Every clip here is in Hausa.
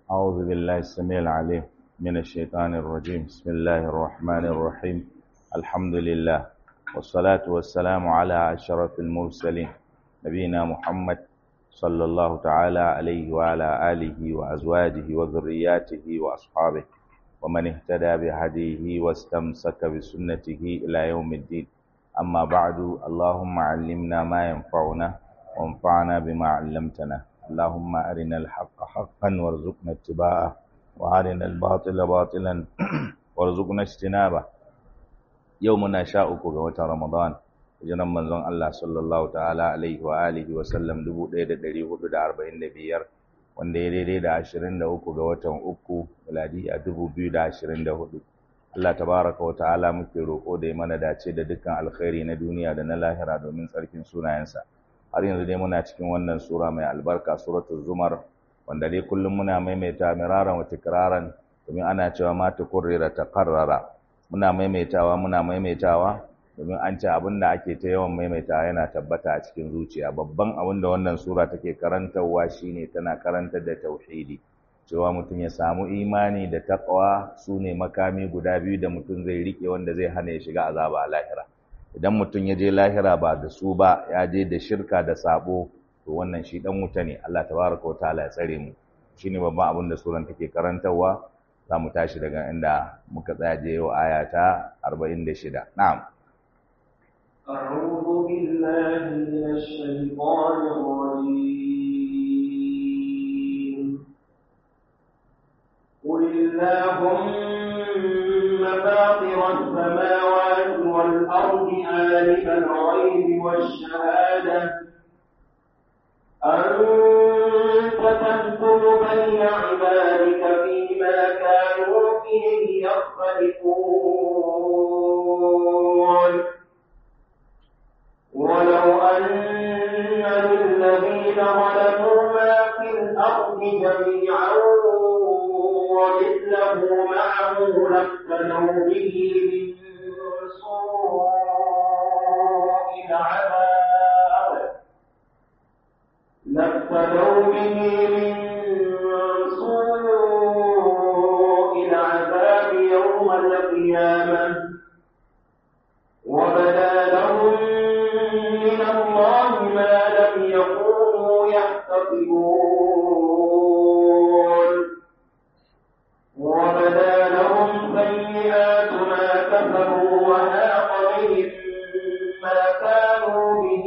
أعوذ بالله السميع العليم من الشيطان الرجيم بسم الله الرحمن الرحيم الحمد لله والصلاة والسلام على أشرف المرسلين نبينا محمد صلى الله تعالى عليه وعلى آله وأزواجه وذرياته وأصحابه ومن اهتدى بهديه واستمسك بسنته إلى يوم الدين أما بعد اللهم علمنا ما ينفعنا وانفعنا بما علمتنا اللهم أرنا الحق حقا وارزقنا اتباعه وأرنا الباطل باطلا وارزقنا اجتنابه يومنا شاءك وتا رمضان hijiran manzon Allah sallallahu ta'ala alaihi wa alihi wa sallam 1445 wanda ya daidai da 23 ga watan uku miladi a 2024 Allah tabaraka wa ta'ala muke roƙo da ya mana dace da dukkan alkhairi na duniya da na lahira domin tsarkin sunayensa har yanzu dai muna cikin wannan sura mai albarka suratul zumar wanda dai kullum muna maimaita miraran wa tikraran domin ana cewa ma tukurrira taqarrara muna maimaitawa muna maimaitawa domin an ce abin da ake ta yawan maimaitawa yana tabbata a cikin zuciya babban abin da wannan sura take karantarwa shine tana karantar da tauhidi cewa mutum ya samu imani da taqwa sune makami guda biyu da mutum zai rike wanda zai hana ya shiga azaba a lahira idan mutum ya je lahira ba da su ba ya je da shirka da sabo to wannan shi dan wuta ne Allah tabaraka wa ta'ala ya tsare mu shine babban abin da suran take karantarwa za mu tashi daga inda muka tsaya je yau aya ta 46 na'am أعوذ بالله من الشيطان الرجيم قل اللهم فاطر السماوات والأرض عالم الغيب والشهادة أنت تحكم بين عبادك فيما كانوا فيه يختلفون ولو أن للذين ظلموا ما في الأرض جميعا ومثله معه لافتدوا به من سوء العذاب لافتدوا به من سوء العذاب يوم القيامة وبدا لهم من الله ما لم يكونوا يحتسبون وبدا لهم سيئات ما كسبوا وهاق بهم ما كانوا به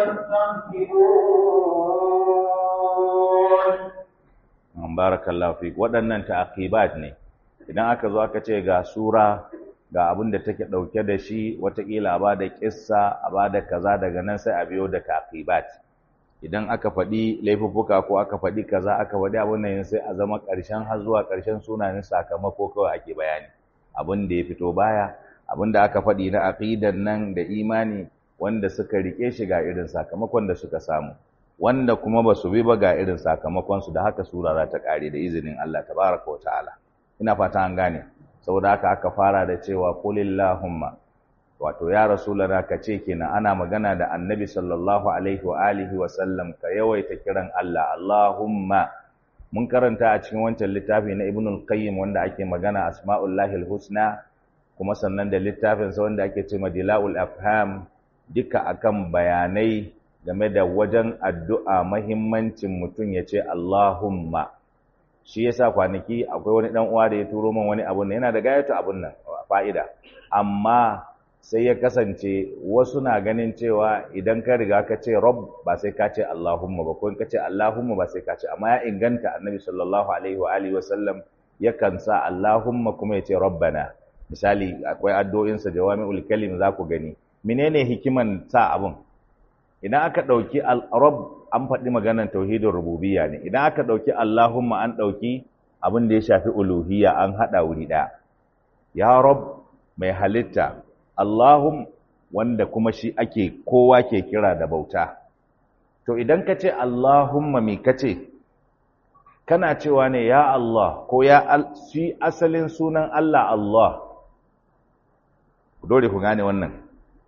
يستهزئون barakallahu fik waɗannan ta'aqibat ne idan aka zo aka ce ga sura ga abin da take ɗauke da shi watakila a ba da ƙissa a ba da kaza daga nan sai a biyo da taqibat idan aka faɗi laifuffuka ko aka faɗi kaza aka faɗi abin nan sai a zama ƙarshen har zuwa ƙarshen sunanin sakamako kawai ake bayani abin da ya fito baya abin da aka faɗi na aqidan nan da imani wanda suka rike shi ga irin sakamakon da suka samu wanda kuma ba su bi ba ga irin sakamakon su da haka sura za ta ƙare da izinin Allah tabaraka wa ta'ala ina fata an gane saboda haka aka fara da cewa kulillahumma wato ya rasulana ka ce kenan ana magana da annabi sallallahu alaihi wa alihi wa sallam ka yawaita kiran Allah Allahumma mun karanta a cikin wancan littafi na ibnul qayyim wanda ake magana asma'ullahi husna kuma sannan da littafin sa wanda ake cewa dilaul afham duka akan bayanai game da wajen addu'a mahimmancin mutum ya ce Allahumma shi yasa kwanaki akwai wani dan uwa da ya turo min wani abun yana da gayatu abun nan fa'ida amma sai ya kasance wasu na ganin cewa idan ka riga ka ce rabb ba sai ka ce Allahumma ba ko in ka ce Allahumma ba sai ka ce amma ya inganta annabi sallallahu alaihi wa alihi wa sallam yakan sa Allahumma kuma ya ce rabbana misali akwai addu'o'insa jawami'ul kalim za ku gani menene hikiman sa abun idan aka dauki al-rabb an faɗi maganar tauhidin rububiyya ne idan aka ɗauki Allahumma an ɗauki abin da ya shafi uluhiyya an haɗa wuri ɗaya ya rab mai halitta Allahum wanda kuma shi ake kowa ke kira da bauta to idan ka ce Allahumma me ka ce kana cewa ne ya Allah ko ya shi asalin sunan Allah Allah dole ku gane wannan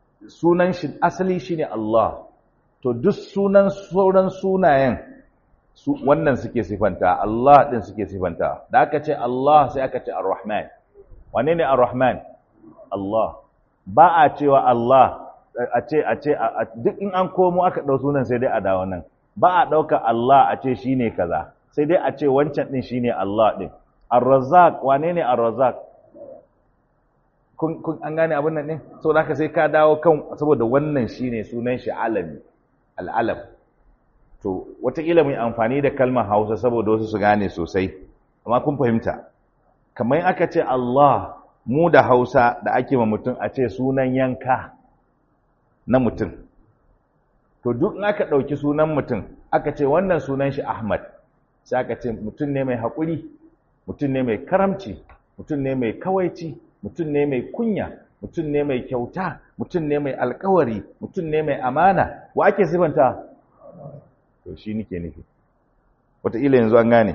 sunan shi asali shine Allah to duk sunan sauran sunayen su wannan suke sifanta Allah din suke sifanta da aka ce Allah sai aka ce Ar-Rahman wane ne Ar-Rahman Allah ba a cewa Allah a ce a ce duk in an komo aka dau sunan sai dai a dawo nan ba a dauka Allah a ce shine kaza sai dai a ce wancan din shine Allah din Ar-Razzaq wane ne Ar-Razzaq kun kun an gane abin nan ne saboda haka sai ka dawo kan saboda wannan shine sunan shi alami al-alam to wataƙila mu amfani da kalmar Hausa saboda wasu su gane sosai amma kun fahimta kamar aka ce Allah mu da Hausa da ake ma mutum a ce sunan yanka na mutum to duk in aka ɗauki sunan mutum aka ce wannan sunan shi Ahmad sai aka ce mutum ne mai haƙuri mutum ne mai karamci mutum ne mai kawaici mutum ne mai kunya mutum ne mai kyauta mutum ne mai alkawari mutum ne mai amana wa ake sifanta to shi nike nufi wataƙila yanzu an gane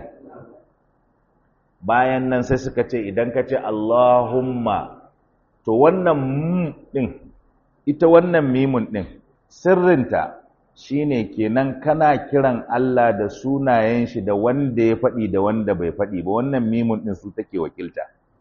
bayan nan sai suka ce idan ka ce Allahumma to wannan mm ɗin ita wannan mimun ɗin sirrinta shine kenan kana kiran Allah da sunayen shi da wanda ya faɗi da wanda bai faɗi ba wannan mimun ɗin su take wakilta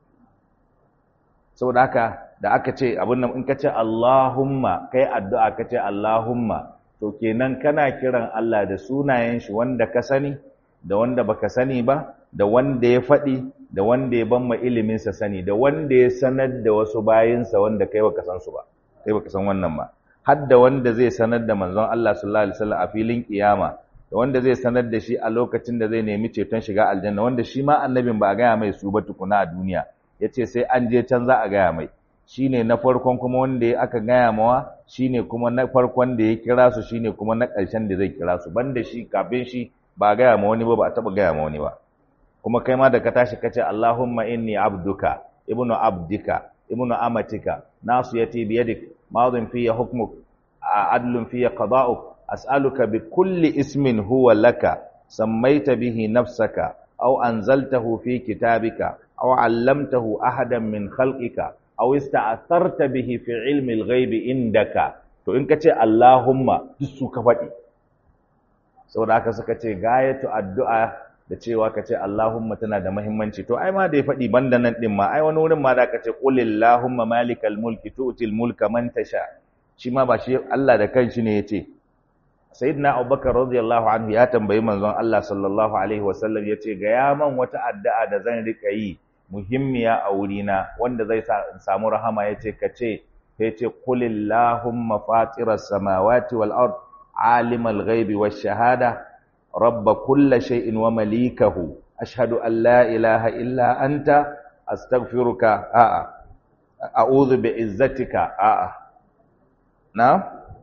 saboda haka da aka ce abin nan in ka ce Allahumma kai addu'a ka ce Allahumma to kenan kana kiran Allah da sunayen shi wanda ka sani da wanda baka sani ba da wanda ya faɗi da wanda ya bamma ilimin sa sani da wanda ya sanar da wasu bayinsa wanda kai baka san su ba kai baka san wannan ba har da wanda zai sanar da manzon Allah sallallahu alaihi wasallam a filin kiyama da wanda zai sanar da shi a lokacin da zai nemi ceton shiga aljanna wanda shi ma annabin ba a gaya mai su ba tukuna a duniya yace sai an je can za a gaya mai shine na farkon kuma wanda aka gaya mawa shine kuma na farkon da ya kira su shine kuma na ƙarshen da zai kira su banda shi kafin shi ba gaya ma wani ba ba a taɓa gaya ma wani ba kuma kai ma da ka tashi kace Allahumma inni abduka ibnu abdika ibnu amatika nasiyati biyadik madin fiya hukmuk adlun fiya qada'uk as'aluka bi kulli ismin huwa laka sammaita bihi nafsaka aw anzaltahu fi kitabika aw 'allamtahu ahadan min khalqika aw ista'tharta bihi fi 'ilmi al-ghaib indaka to in kace Allahumma duk su ka faɗi saboda haka suka ce gayatu addu'a da cewa kace Allahumma tana da muhimmanci to ai ma da ya faɗi banda nan din ma ai wani wurin ma da kace qul Allahumma malikal mulki tu'til mulka man tasha shi ma ba shi Allah da kanshi ne yace sayyidina Abubakar radiyallahu anhu ya tambayi manzon Allah sallallahu alaihi wasallam yace ga ya man wata addu'a da zan rika yi muhimmiya a wurina wanda zai sa in samu rahama yace kace sai yace qul Allahumma fatiras samawati wal ard alimal ghaibi wash shahada rabb kulli shay'in wa malikahu ashhadu an la ilaha illa anta astaghfiruka a'a a'udhu bi izzatika a'a na'am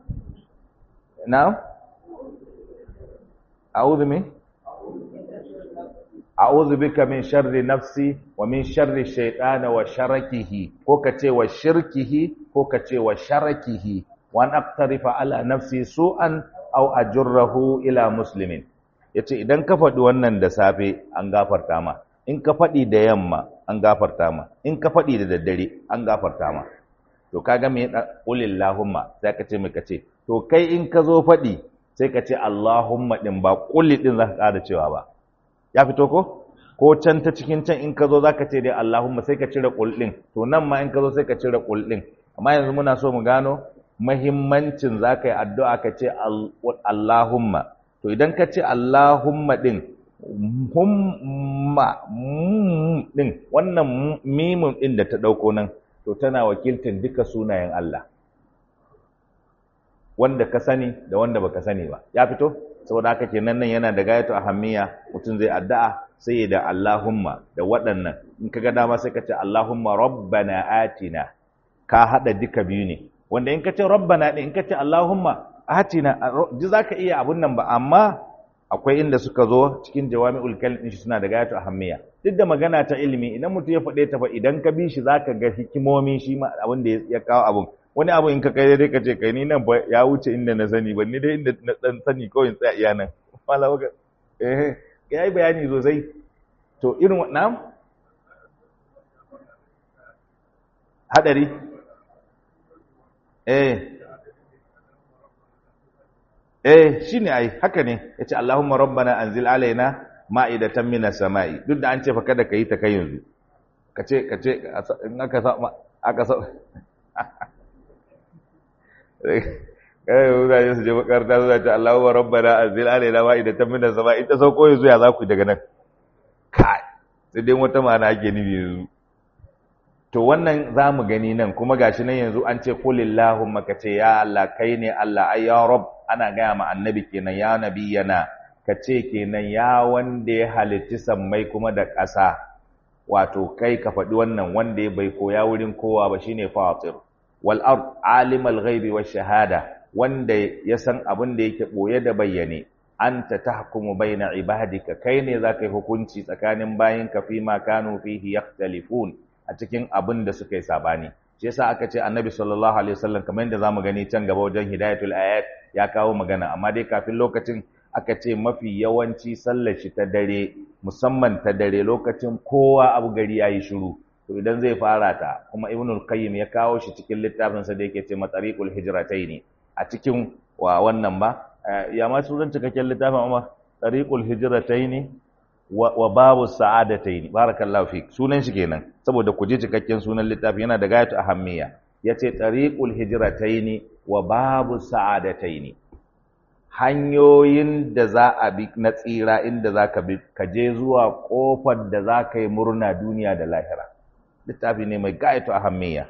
na'am a'udhu min a'udhu bika min sharri nafsi wa min sharri shaytana wa sharakihi ko kace wa shirkihi ko kace wa sharakihi wa an aqtarifa ala nafsi su'an aw ajurrahu ila muslimin yace idan ka faɗi wannan da safe an gafarta ma in ka faɗi da yamma an gafarta ma in ka faɗi da daddare an gafarta ma to kaga me qulillahumma sai ka ce me kace to kai in ka zo faɗi sai ka ce allahumma din ba quli din zaka ƙara cewa ba ya fito ko ko can ta cikin can in ka zo zaka ce dai allahumma sai ka cire qul din to nan ma in ka zo sai ka cire qul din amma yanzu muna so mu gano mahimmancin zaka yi addu'a ka ce allahumma to idan ka ce allahumma din humma din wannan mimun din da ta dauko nan to tana wakiltar duka sunayen Allah wanda ka sani da wanda baka sani ba ya fito saboda haka kenan nan yana da gayatu ahammiya mutum zai addu'a sai da Allahumma da waɗannan in kaga dama sai ka ce Allahumma rabbana atina ka hada duka biyu ne wanda in ka ce rabbana din in ka ce Allahumma atina ji zaka iya abun nan ba amma akwai inda suka zo cikin jawami'ul kalim shi suna da gayatu ahammiya duk da magana ta ilimi idan mutum ya faɗe ta fa idan ka bi shi zaka ga hikimomi shi ma abin da ya kawo abun wani abu in ka kai dai ka ce kai ni nan ba ya wuce inda na sani ba ni dai inda na dan sani kawai in tsaya iya nan malama ka eh yayi bayani sosai to irin wannan hadari eh eh shine ai haka ne yace Allahumma rabbana anzil alaina ma'idatan minas sama'i duk da an ce fa kada kai ta kai yanzu kace kace in aka sa aka sa kai mutane su je makaranta su ce Allahumma rabbana anzil alaina ma'idatan minas sama'i ta sauko yanzu ya za ku daga nan kai sai dai wata ma'ana ake nufi yanzu to wannan za mu gani nan kuma gashi nan yanzu an ce kulillahumma ka ce ya Allah kai ne Allah ai ya rab ana gaya ma annabi kenan ya nabiyana ka ce kenan ya wanda ya halitti sammai kuma da ƙasa wato kai ka faɗi wannan wanda ya bai koya wurin kowa ba shine fatir wal ard alimal ghaibi wash shahada wanda ya san abin da yake boye da bayyane anta tahkumu baina ibadika kai ne zaka yi hukunci tsakanin bayinka fi ma kanu fihi yakhtalifun a cikin abin da suka yi sabani shi yasa aka ce annabi sallallahu alaihi wasallam kamar yadda zamu gani can gaba wajen hidayatul ayat ya kawo magana amma dai kafin lokacin aka ce mafi yawanci sallar shi ta dare musamman ta dare lokacin kowa abu gari yayi shiru to idan zai fara ta kuma ibnul qayyim ya kawo shi cikin littafin sa da yake ce matariqul hijrataini a cikin wa wannan ba ya ma sunan cikakken littafin amma tariqul hijrataini wa babu sa'adataini barakallahu fik sunan shi kenan saboda ku je cikakken sunan littafi yana da gayatu ahammiya yace tariqul hijrataini wa babu sa'adataini hanyoyin da za a bi na tsira inda za ka bi ka je zuwa kofar da za ka yi murna duniya da lahira littafi ne mai gayatu ahammiya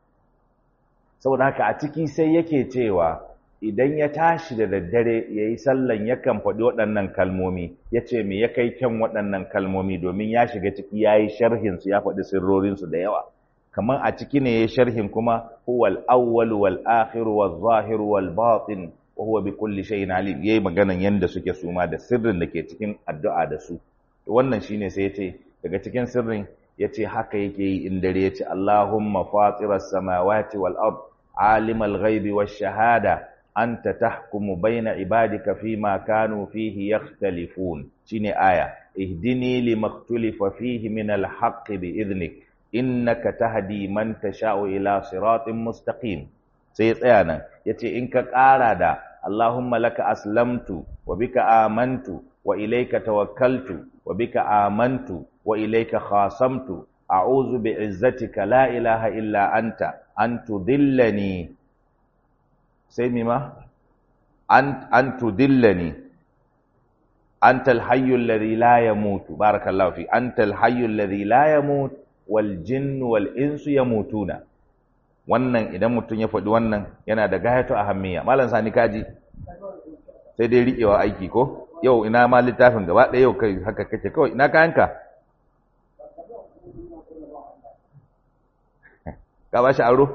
saboda haka a ciki sai yake cewa idan ya tashi da daddare ya yi sallan yakan faɗi waɗannan kalmomi ya ce me ya kai kyan waɗannan kalmomi domin ya shiga ciki ya yi sharhinsu ya faɗi sirrorinsu da yawa kamar a ciki ne ya yi sharhin kuma huwal awwal wal akhir wal zahir wal batin wa huwa bi kulli shay'in alim yayi maganan yanda suke suma da sirrin da ke cikin addu'a da su wannan shine sai yace daga cikin sirrin yace haka yake yi in dare yace Allahumma fatiras samawati wal ard alimal ghaibi wash shahada anta tahkumu baina ibadika fima kanu fihi yakhtalifun shine aya ihdini limaktulifa fihi min alhaq bi idnik innaka tahdi man tasha'u ila siratin mustaqim sai ya tsaya nan yace in ka ƙara da Allahumma laka aslamtu wa bika amantu wa ilayka tawakkaltu wa bika amantu wa ilayka khasamtu a'udhu bi'izzatika la ilaha illa anta an tudillani sai mima an an tudillani antal hayyul ladhi la yamut barakallahu fi antal hayyul ladhi la yamut wal jinnu wal insu yamutuna wannan idan mutum ya faɗi wannan yana da gayatu ahammiya malam sani kaji sai dai riƙewa aiki ko yau ina ma littafin gaba ɗaya yau kai haka kake kawai ina kayanka ka ba shi aro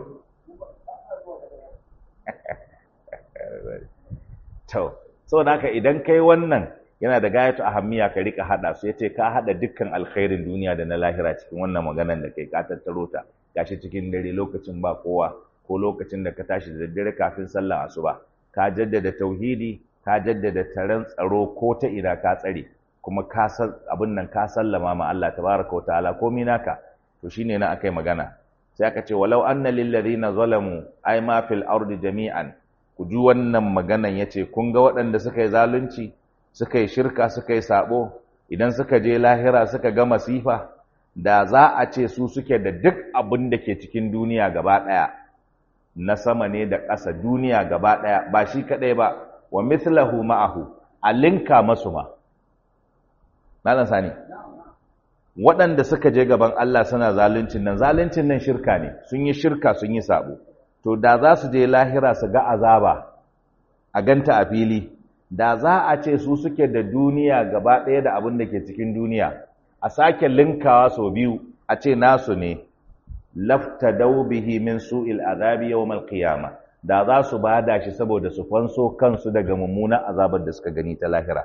to saboda haka idan kai wannan yana da gayatu ahammiya ka rika hada su yace ka hada dukkan alkhairin duniya da na lahira cikin wannan maganar da kai ka tattaro ta gashi cikin dare lokacin ba kowa ko lokacin da ka tashi da daddare kafin sallar asuba ka jaddada tauhidi ka jaddada taron tsaro ko ta ina ka tsare kuma ka san abin nan ka sallama ma Allah tabaraka wa ta'ala komai naka to shine na akai magana sai aka ce walau anna lil ladina zalamu ay ma fil ardi jami'an ku ji wannan maganan yace kun ga waɗanda suka yi zalunci suka yi shirka suka yi sabo idan suka je lahira suka ga masifa da za a ce su suke da duk abin da ke cikin duniya gaba ɗaya na sama ne da ƙasa duniya gaba ɗaya ba shi kaɗai ba wa mithlahu ma'ahu a linka masu ma malam sani waɗanda suka je gaban Allah suna zaluncin nan zaluncin nan shirka ne sun yi shirka sun yi sabo to da za su je lahira su ga azaba a ganta a fili da za a ce su suke da duniya gaba ɗaya da abin da ke cikin duniya a sake linkawa sau biyu a ce nasu ne lafta bihi min su'il azabi yawmal qiyama da za su bada shi saboda su fanso kansu daga mummunan azabar da suka gani ta lahira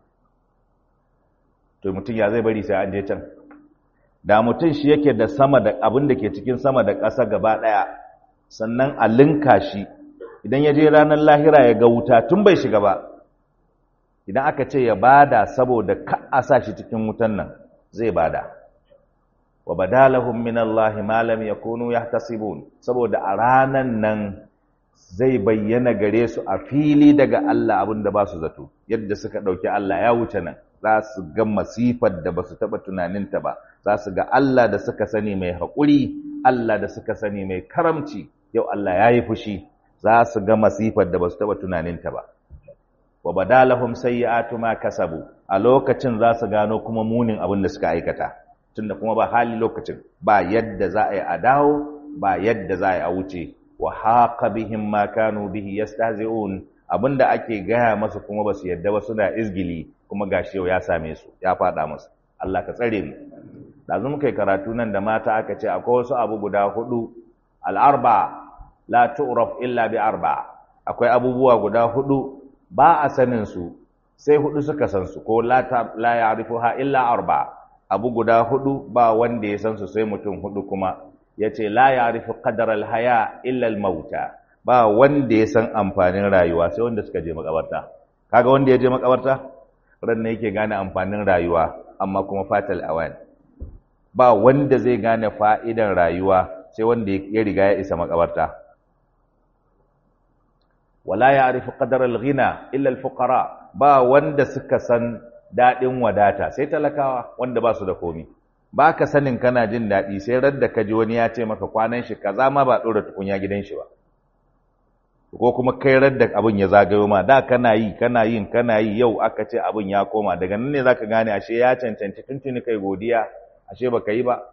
to mutum ya zai bari sai an je can da mutum shi yake da sama da abin da ke cikin sama da ƙasa gaba ɗaya sannan a linka shi idan ya je ranar lahira ya ga wuta tun bai shiga ba idan aka ce ya bada saboda ka a sa shi cikin wutan nan zai bada wa badalahum min Allah ma lam yakunu yahtasibun saboda a ranan nan zai bayyana gare su a fili daga Allah abin da ba su zato yadda suka ɗauki Allah ya wuce nan za su ga masifar da ba su taɓa tunaninta ba za su ga Allah da suka sani mai haƙuri Allah da suka sani mai karamci yau Allah ya yi fushi za su ga masifar da ba su taɓa tunaninta ba wa badalahum sayyi'atu ma kasabu a lokacin za su gano kuma munin abin da suka aikata tunda kuma ba hali lokacin ba yadda za a yi a dawo ba yadda za a yi a wuce wa haqa bihim ma kanu bihi yastahzi'un abinda ake gaya masu kuma basu yadda ba suna izgili kuma gashi yau ya same su ya fada musu Allah ka tsare mu dazu muka yi karatu nan da mata aka ce akwai wasu abu guda hudu al-arba la tu'raf illa bi arba akwai abubuwa guda hudu ba a sanin su sai hudu suka san su ko la la ya'rifuha illa arba abu guda hudu ba wanda ya san su sai mutum hudu kuma yace la ya'rifu qadar al-haya illa al-mauta ba wanda ya san amfanin rayuwa sai wanda suka je makabarta kaga wanda ya je makabarta ran ne yake gane amfanin rayuwa amma kuma fatal awan ba wanda zai gane fa'idan rayuwa sai wanda ya riga ya isa makabarta wala ya'rifu qadar al-ghina illa al-fuqara ba wanda suka san dadin wadata sai talakawa wanda ba su da komi ba ka sanin kana jin daɗi sai radda ka ji wani ya ce maka kwanan shi kaza ma ba ɗora tukunya gidan shi ba ko kuma kai radda abin ya zagayo ma da kana yi kana yin kana yi yau aka ce abin ya koma daga nan ne zaka gane ashe ya cancanci tuntuni kai godiya ashe baka yi ba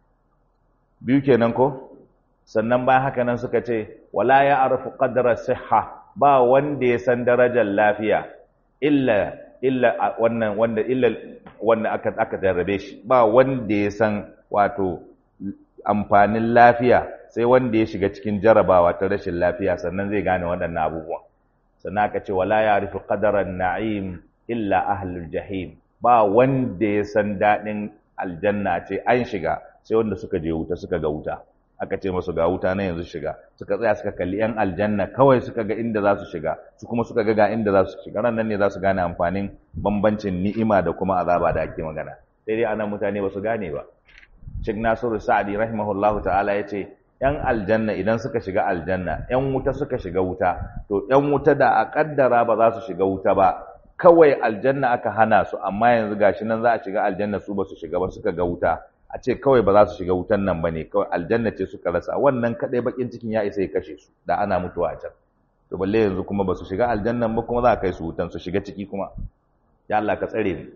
biyu kenan ko sannan bayan haka nan suka ce wala ya arfu qadra sihha ba wanda ya san darajar lafiya illa illa wannan wanda illa wanda aka aka jarrabe shi ba wanda ya san wato amfanin lafiya sai wanda ya shiga cikin jarabawa ta rashin lafiya sannan zai gane waɗannan abubuwan sannan aka ce wala ya'rifu qadaran na'im illa ahlul jahim ba wanda ya san daɗin aljanna ce an shiga sai wanda suka je wuta suka ga wuta aka ce masu ga wuta na yanzu shiga suka tsaya suka kalli yan aljanna kawai suka ga inda za su shiga su kuma suka ga ga inda za su shiga ran nan ne za su gane amfanin bambancin ni'ima da kuma azaba da ake magana sai dai anan mutane ba su gane ba Sheikh Nasiru Sa'di rahimahullahu ta'ala yace yan aljanna idan suka shiga aljanna yan wuta suka shiga wuta to yan wuta da a kaddara ba za su shiga wuta ba kawai aljanna aka hana su amma yanzu gashi nan za a shiga aljanna su ba su shiga ba suka ga wuta a ce kawai ba za su shiga wutan nan ba ne kawai aljanna ce suka rasa wannan kadai bakin cikin ya isa ya kashe su da ana mutuwa a can to balle yanzu kuma ba su shiga aljannan ba kuma za a kai su wutan su shiga ciki kuma ya Allah ka tsare ni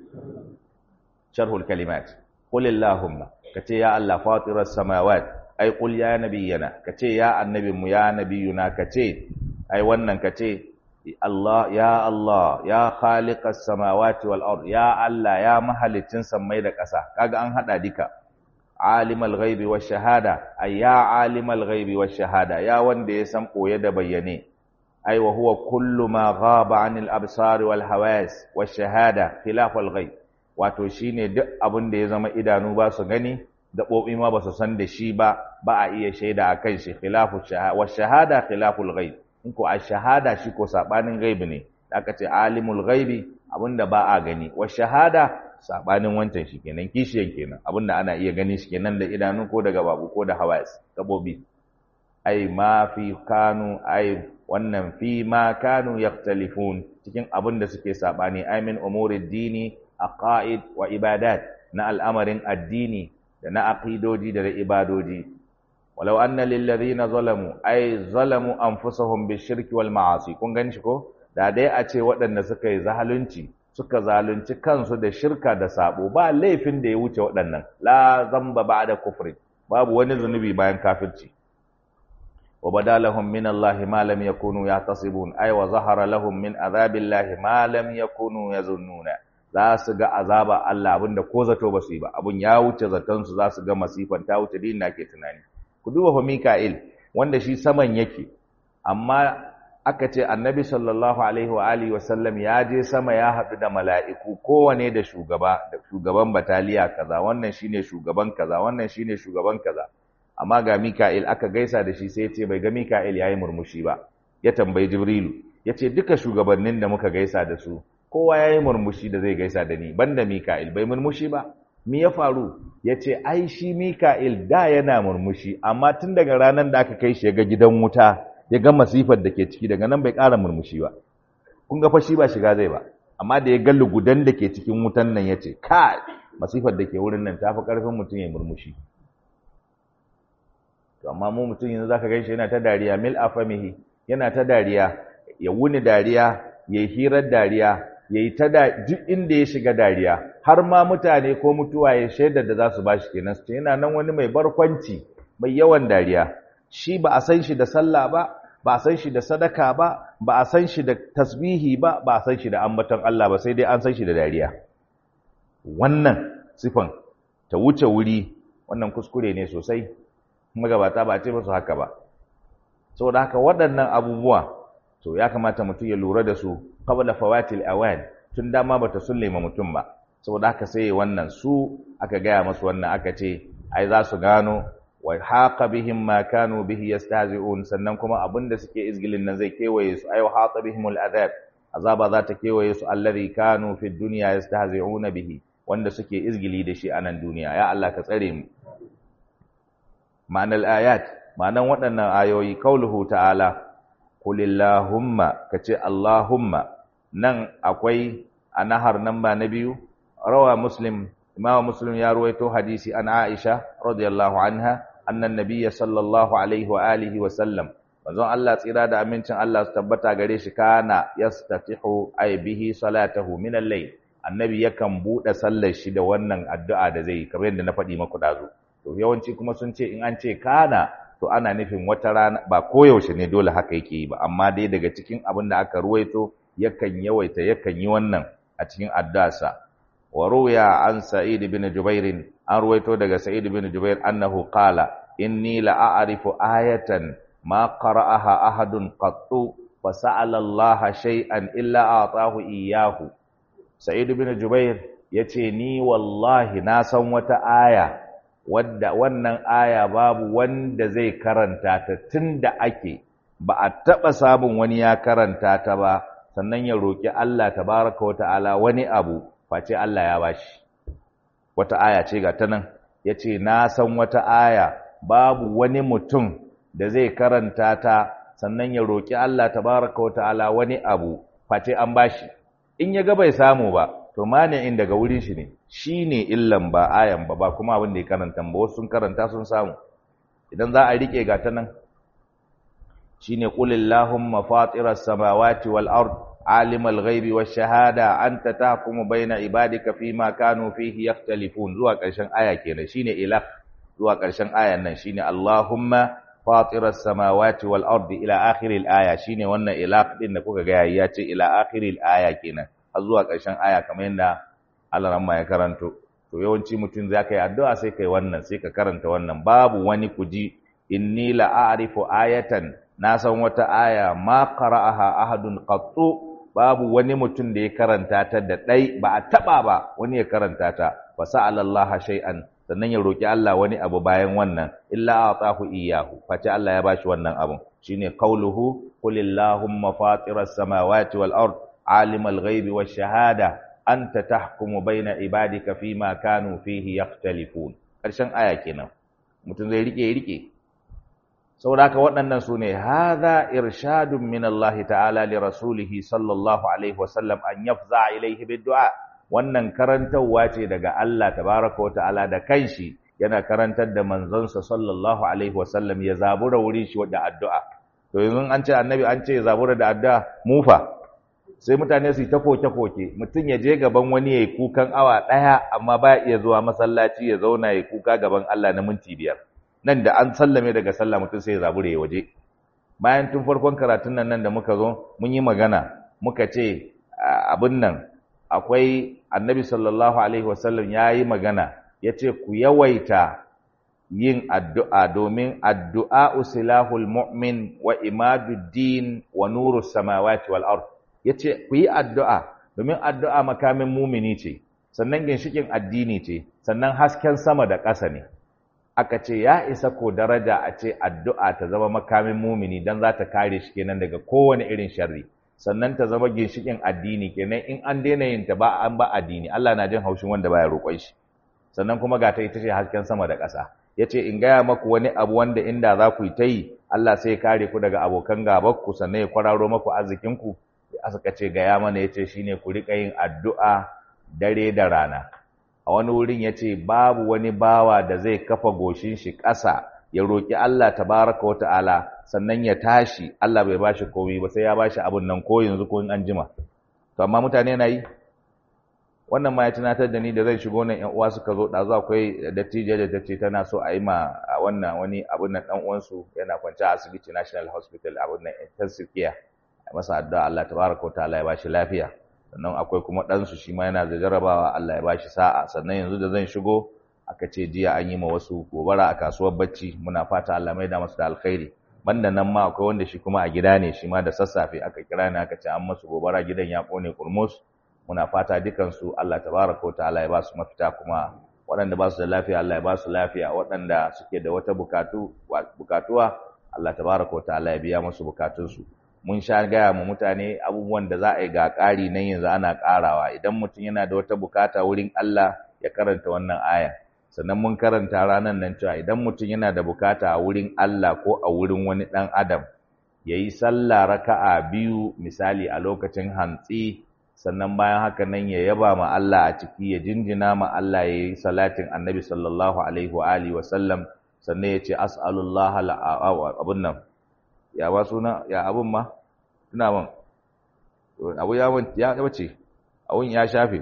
sharhul kalimat qul allahumma kace ya Allah fatiras samawat ai qul ya nabiyyana kace ya annabin mu ya nabiyuna kace ai wannan kace Allah ya Allah ya khaliqas samawati wal ard ya Allah ya mahalicin sammai da ƙasa kaga an hada dika alimul ghaibi wash shahada ay ya alimul ghaibi wash shahada ya wanda ya san koye da bayyane ay wa huwa kullu ma ghaba anil absar wal hawas wash shahada khilaf al ghaib wato shine duk abin da ya zama idanu ba su gani gaɓoɓi ma ba su san da shi ba ba a iya shaida akan shi khilafu shahada wash shahada khilaful ghaib in ko a shahada shi ko sabanin gaibi ne da aka ce alimul gaibi abinda ba a gani wa shahada sabanin wancan shi kenan kishiyan kenan abinda ana iya gani shi kenan da idanu ko daga babu ko da hawas gabobi ai ma fi kanu ai wannan fi ma kanu yaktalifun cikin abinda suke sabani ai min umuri dini aqaid wa ibadat na al'amarin addini da na aqidoji da ibadoji walau anna lillazina zalamu ay zalamu anfusahum bishirki wal ma'asi kun gani shi ko da dai a ce waɗanda suka yi zalunci suka zalunci kansu da shirka da sabo ba laifin da ya wuce waɗannan la zamba ba'da kufri babu wani zunubi bayan kafirci wa badalahum min Allah ma lam yakunu yahtasibun ay wa zahara lahum min azabillahi ma lam yakunu yazunnuna za su ga azaba Allah abinda ko zato ba su yi ba abun ya wuce zaton su za su ga masifan ta wuce din da ke tunani ku duba fa Mika'il wanda shi saman yake amma aka ce annabi sallallahu alaihi wa alihi wa sallam ya je sama ya haɗu da mala'iku kowane da shugaba da shugaban bataliya kaza wannan shine shugaban kaza wannan shine shugaban kaza amma ga Mika'il aka gaisa da shi sai ya ce bai ga Mika'il yayi murmushi ba ya tambayi Jibrilu ya ce duka shugabannin da muka gaisa da su kowa yayi murmushi da zai gaisa da ni banda Mika'il bai murmushi ba mi ya faru ya ce ai shi mika'il da yana murmushi amma tun daga ranar da aka kai shi ga gidan wuta ya ga masifar da ke ciki daga nan bai ƙara murmushi ba kun ga fashi ba shiga zai ba amma da ya ga lugudan da ke cikin wutan nan ya ce kai masifar da ke wurin nan ta fi ƙarfin mutum ya murmushi to amma mu mutum yanzu zaka gaishe yana ta dariya mil afamihi yana ta dariya ya wuni dariya ya yi hirar dariya ya yi ta duk inda ya shiga dariya har ma mutane ko mutuwa ya shaida da za su ba shi kenan su ce yana nan wani mai barkwanci mai yawan dariya shi ba a san shi da sallah ba ba a san shi da sadaka ba ba a san shi da tasbihi ba ba a san shi da ambaton Allah ba sai dai an san shi da dariya wannan sifan ta wuce wuri wannan kuskure ne sosai magabata ba a ce musu haka ba saboda haka waɗannan abubuwa to ya kamata mutum ya lura da su qabla fawatil awan tun dama bata sulle ma mutum ba saboda haka sai wannan su aka gaya masu wannan aka ce ai za su gano wa haqa bihim ma kanu bihi yastahzi'un sannan kuma abinda suke izgilin nan zai kewaye su ai haqa bihim al'adab azaba za ta kewaye su alladhi kanu fi dunya yastahzi'una bihi wanda suke izgili da shi a nan duniya ya Allah ka tsare mu ma'anar ayat ma'anan waɗannan ayoyi kauluhu ta'ala kulillahumma kace allahumma nan akwai a nahar nan ba na biyu rawa muslim imam muslim ya ruwaito hadisi an aisha radiyallahu anha annan nabiyya sallallahu alaihi wa alihi wa sallam manzon Allah tsira da amincin Allah su tabbata gare shi kana yastatihu ay bihi salatahu min al-layl annabi yakan bude sallar shi da wannan addu'a da zai kamar yadda na faɗi maku dazu to yawanci kuma sun ce in an ce kana to ana nufin wata rana ba koyaushe ne dole haka yake yi ba amma dai daga cikin abin da aka ruwaito yakan yawaita yakan yi wannan a cikin addu'arsa wa ruya an sa'id bin jubair an ruwaito daga sa'id bin jubair annahu qala inni la a'rifu ayatan ma qara'aha ahadun qattu fa sa'ala Allah shay'an illa a'tahu iyyahu sa'id bin jubair yace ni wallahi na san wata aya wadda wannan aya babu wanda zai karanta ta tunda ake ba a taɓa samun wani ya karanta ta ba sannan ya roƙi Allah tabaraka wata'ala wani abu face Allah ya bashi wata aya ce ga ta nan ya ce na san wata aya babu wani mutum da zai karanta ta sannan ya roƙi Allah tabaraka wata'ala wani abu face an bashi in ya ga bai samu ba to mani'in daga wurin shi ne shi ne illan ba ayan ba ba kuma abin da ya karanta ba wasu sun karanta sun samu idan za a rike ga ta nan shine qul illahumma fatiras samawati wal ard alimal ghaibi wash shahada anta tahkumu baina ibadika fima kanu fihi yakhtalifun zuwa ƙarshen aya kenan shine ilah zuwa ƙarshen ayan nan shine allahumma fatiras samawati wal ard ila akhiril aya shine wannan ilah din da kuka ga ya ce ila akhiril aya kenan har zuwa ƙarshen aya kamar yadda Allah ramma ya karanto to yawanci mutum za ka yi addu'a sai kai wannan sai ka karanta wannan babu wani kuji inni la a'rifu ayatan na san wata aya ma qara'aha ahadun qattu babu wani mutum da ya karanta ta da dai ba a taba ba wani ya karanta ta fa sa'ala Allah shay'an sannan ya roki Allah wani abu bayan wannan illa atahu iyyahu face Allah ya bashi wannan abun shine qauluhu qulillahumma fatiras samawati wal ard alimal ghaibi wash shahada anta tahkumu baina ibadika fima kanu fihi yakhtalifun karshen aya kenan mutum zai rike rike saboda haka waɗannan su ne hadha irshadun min Allah ta'ala li rasulih sallallahu alaihi wasallam an yafza ilaihi bid'a wannan karantarwa ce daga Allah tabaraka wa ta'ala da kanshi yana karantar da manzonsa sallallahu alaihi wasallam ya zabura wurin shi da addu'a to yanzu an ce annabi an ce ya zabura da addu'a mufa sai mutane su yi ta koke-koke mutum ya je gaban wani ya yi kukan awa ɗaya amma ba iya zuwa masallaci ya zauna ya kuka gaban Allah na minti biyar nan da an sallame daga sallah mutum sai ya zabure ya waje bayan tun farkon karatun nan nan da muka zo mun yi magana muka ce abin nan akwai annabi sallallahu alaihi wasallam ya yi magana ya ce ku yawaita yin addu'a domin addu'a usilahul mu'min wa imaduddin wa nuru samawati wal ard ya ce ku yi addu'a domin addu'a makamin mumini ce sannan ginshikin addini ce sannan hasken sama da ƙasa ne aka ce ya isa ko daraja a ce addu'a ta zama makamin mumini don za ta kare shi kenan daga kowane irin sharri sannan ta zama ginshikin addini kenan in an daina yin ta ba an ba addini Allah na jin haushin wanda baya roƙon shi sannan kuma ga ta ita ce hasken sama da ƙasa ya ce in gaya maku wani abu wanda inda za ku yi ta yi Allah sai ya kare ku daga abokan gabanku sannan ya kwararo maku arzikinku aka ce gaya mana yace shine ku rika yin addu'a dare da rana a wani wurin yace babu wani bawa da zai kafa goshin shi ƙasa ya roki Allah tabaraka wa ta'ala sannan ya tashi Allah bai bashi komai ba sai ya bashi abun nan ko yanzu ko in an jima to amma mutane na yi wannan ma ya tunatar da ni da zai shigo nan ƴan uwa suka zo ɗazu akwai dattijo da tace tana so a yi ma a wannan wani abun nan ɗan uwansu yana kwance a asibiti National Hospital abun nan intensive care a masa addu'a Allah tabaraka ta'ala ya bashi lafiya sannan akwai kuma ɗansu shi ma yana da jarabawa Allah ya bashi sa'a sannan yanzu da zan shigo aka ce jiya an yi ma wasu gobara a kasuwar bacci muna fata Allah mai da masu da alkhairi banda nan ma akwai wanda shi kuma a gida ne shi ma da sassafe aka kira ni aka ce an masu gobara gidan ya kone kurmus muna fata dukansu Allah tabaraka ta'ala ya ba su mafita kuma waɗanda ba su da lafiya Allah ya ba su lafiya waɗanda suke da wata bukatu bukatuwa Allah tabaraka ta'ala ya biya musu bukatunsu mun sha gaya mu mutane abubuwan da za a yi ga ƙari nan yanzu ana ƙarawa idan mutum yana da wata bukata wurin Allah ya karanta wannan aya sannan mun karanta ranar nan cewa idan mutum yana da bukata a wurin Allah ko a wurin wani ɗan adam ya yi sallah raka'a biyu misali a lokacin hantsi sannan bayan haka nan ya yaba ma Allah a ciki ya jinjina ma Allah ya yi salatin annabi sallallahu alaihi wa alihi wa sallam sannan ya ce as'alullah abun nan ya ba suna ya abun ma tuna man abu ya ya bace abun ya shafe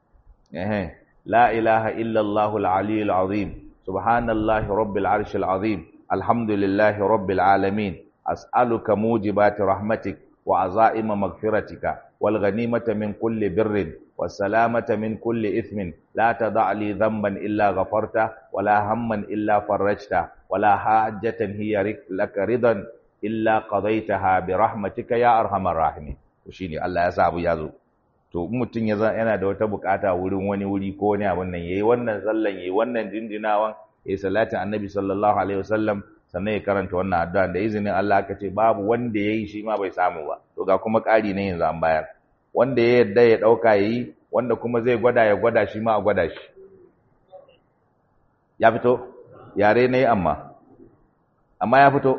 eh la ilaha illa allah al-ali al-azim subhanallahi rabbil arshi al-azim alhamdulillahi rabbil alamin as'aluka mujibati rahmatik wa azaima maghfiratika wal ghanimata min kulli birrin والسلامة من كل إثم لا تضع لي ذنبا إلا غفرته ولا هما إلا فرجته ولا حاجة هي لك رضا illa qadaitaha bi rahmatika ya arhamar rahimin to shine Allah ya sa abu ya zo to mutum ya yana da wata bukata wurin wani wuri ko wani abun nan yayi wannan sallan yayi wannan jinjinawan yayi salatin annabi sallallahu alaihi wasallam sannan ya karanta wannan addu'a da izinin Allah aka ce babu wanda yayi shi ma bai samu ba to ga kuma ƙari ne yanzu an bayar wanda ya yadda ya dauka yayi wanda kuma zai gwada ya gwada shi ma a gwada shi ya fito yare ne amma amma ya fito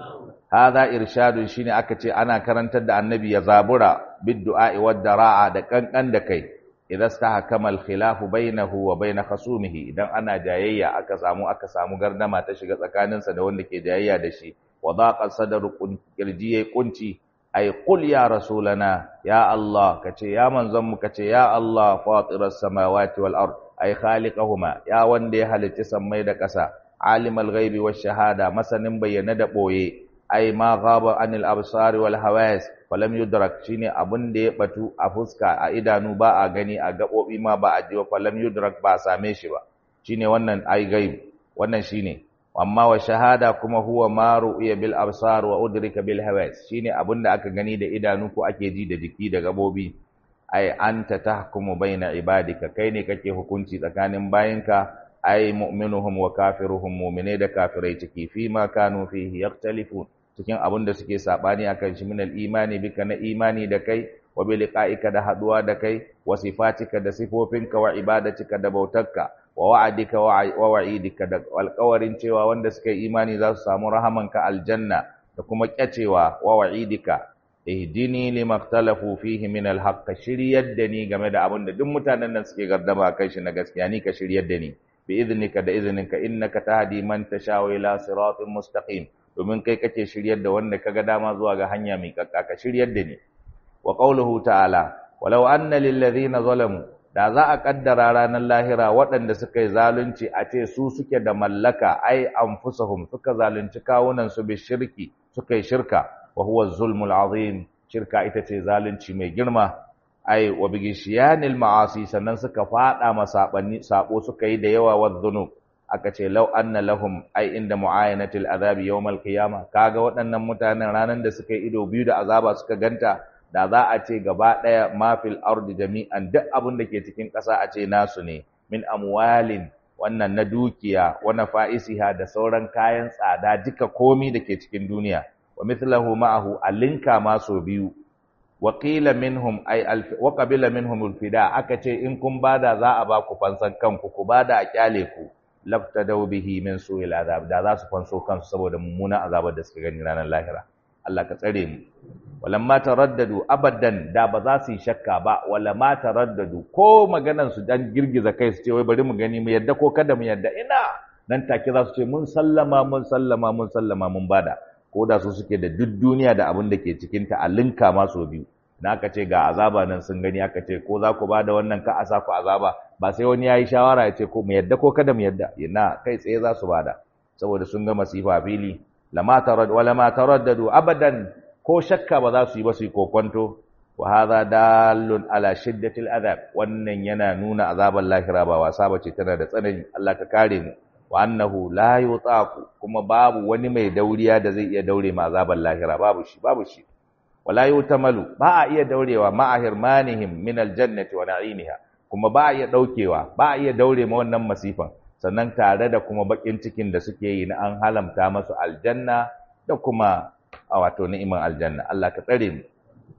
hadha irshadun shine aka ce ana karantar da annabi ya zabura biddu'a wad dara'a da kankan da kai idan stahkama al khilafu bainahu wa bain khasumihi idan ana jayayya aka samu aka samu gardama ta shiga tsakaninsa da wanda ke jayayya da shi wa daqa sadru kirji kunci ay qul ya rasulana ya allah kace ya manzon mu kace ya allah fatiras samawati wal ard ay khaliqahuma ya wanda ya halicci sammai da ƙasa alimul ghaibi wash shahada masanin bayyana da boye ai ma ghaba anil absari wal hawas falam yudrak shine abun da ya batu a fuska a idanu ba a gani a gabobi ma ba a ji ba falam yudrak ba a same shi ba shine wannan ai gaib wannan shine amma wa shahada kuma huwa ma ru'ya bil absar wa udrika bil hawas shine abun da aka gani da idanu ko ake ji da jiki da gabobi ai anta tahkumu baina ibadika kai ne kake hukunci tsakanin bayinka ai mu'minuhum wa kafiruhum mu'mine da kafirai ciki fi ma kanu fihi yaktalifun cikin abin da suke sabani akan shi minal imani bika na imani da kai wa bi liqa'ika da haduwa da kai wa sifatika da sifofinka wa ibadatika da bautarka wa wa'adika wa wa'idika da alƙawarin cewa wanda suka yi imani za su samu rahamanka aljanna da kuma kyacewa wa wa'idika ihdini limaktalafu fihi min alhaq shiryar da ni game da abin da duk mutanen nan suke gardama kai shi na gaskiya ni ka shiryar da ni bi idnika da izininka innaka tahdi man tasha ila siratin mustaqim domin kai kake shiryar da wanda kaga dama zuwa ga hanya mai kakka ka shiryar da ni wa qawluhu ta'ala walau anna lil ladhina zalamu da za a kaddara ranar lahira waɗanda suka yi zalunci a ce su suke da mallaka ai anfusahum suka zalunci kawunan su bi shirki suka yi shirka wa huwa zulmul azim shirka ita ce zalunci mai girma ai wa bigishiyanil ma'asi sannan suka fada masabanni sabo suka yi da yawa wa dhunub aka ce law anna lahum ai inda muayanatil azabi yawmal qiyama kaga waɗannan mutanen ranan da suka yi ido biyu da azaba suka ganta da za a ce gaba ɗaya mafil ardi jami'an duk abin da ke cikin ƙasa a ce nasu ne min amwalin wannan na dukiya wa nafa'isiha da sauran kayan tsada duka komi da ke cikin duniya wa mithlahu ma'ahu alinka ma so biyu wa qila minhum ay wa qabila minhum alfida aka ce in kun bada za a ba ku fansan kanku ku bada a kyale ku laftadaw bihi min su'il azab da za su fanso kansu saboda mummunan azabar da suka gani ranar lahira Allah ka tsare mu walamma taraddadu abadan da ba za su yi shakka ba walamma taraddadu ko maganan su dan girgiza kai su ce wai bari mu gani mu yadda ko kada mu yadda ina nan take za su ce mun sallama mun sallama mun sallama mun bada ko da su suke da duk duniya da abin da ke cikin ta a linka ma so biyu na aka ce ga azaba nan sun gani aka ce ko za ku bada wannan ka a sa ku azaba ba sai wani yayi shawara ya ce ko mu yadda ko kada mu yadda ina kai tsaye za su bada saboda sun ga masifa fili lama tarad wala ma taraddadu abadan ko shakka ba za su yi ba su yi kokonto wa hadha dallun ala shiddatil adab wannan yana nuna azaban lahira ba wasa bace tana da tsanani Allah ka kare mu wa annahu la yutaqu kuma babu wani mai dauriya da zai iya daure ma azaban lahira babu shi babu shi wala yutamalu ba a iya daurewa ma ahirmanihim min aljannati wa na'imiha kuma ba a iya daukewa ba a iya daure ma wannan masifan sannan tare da kuma bakin cikin da suke yi na an halamta masu aljanna da kuma a wato ni'iman aljanna Allah ka tsare mu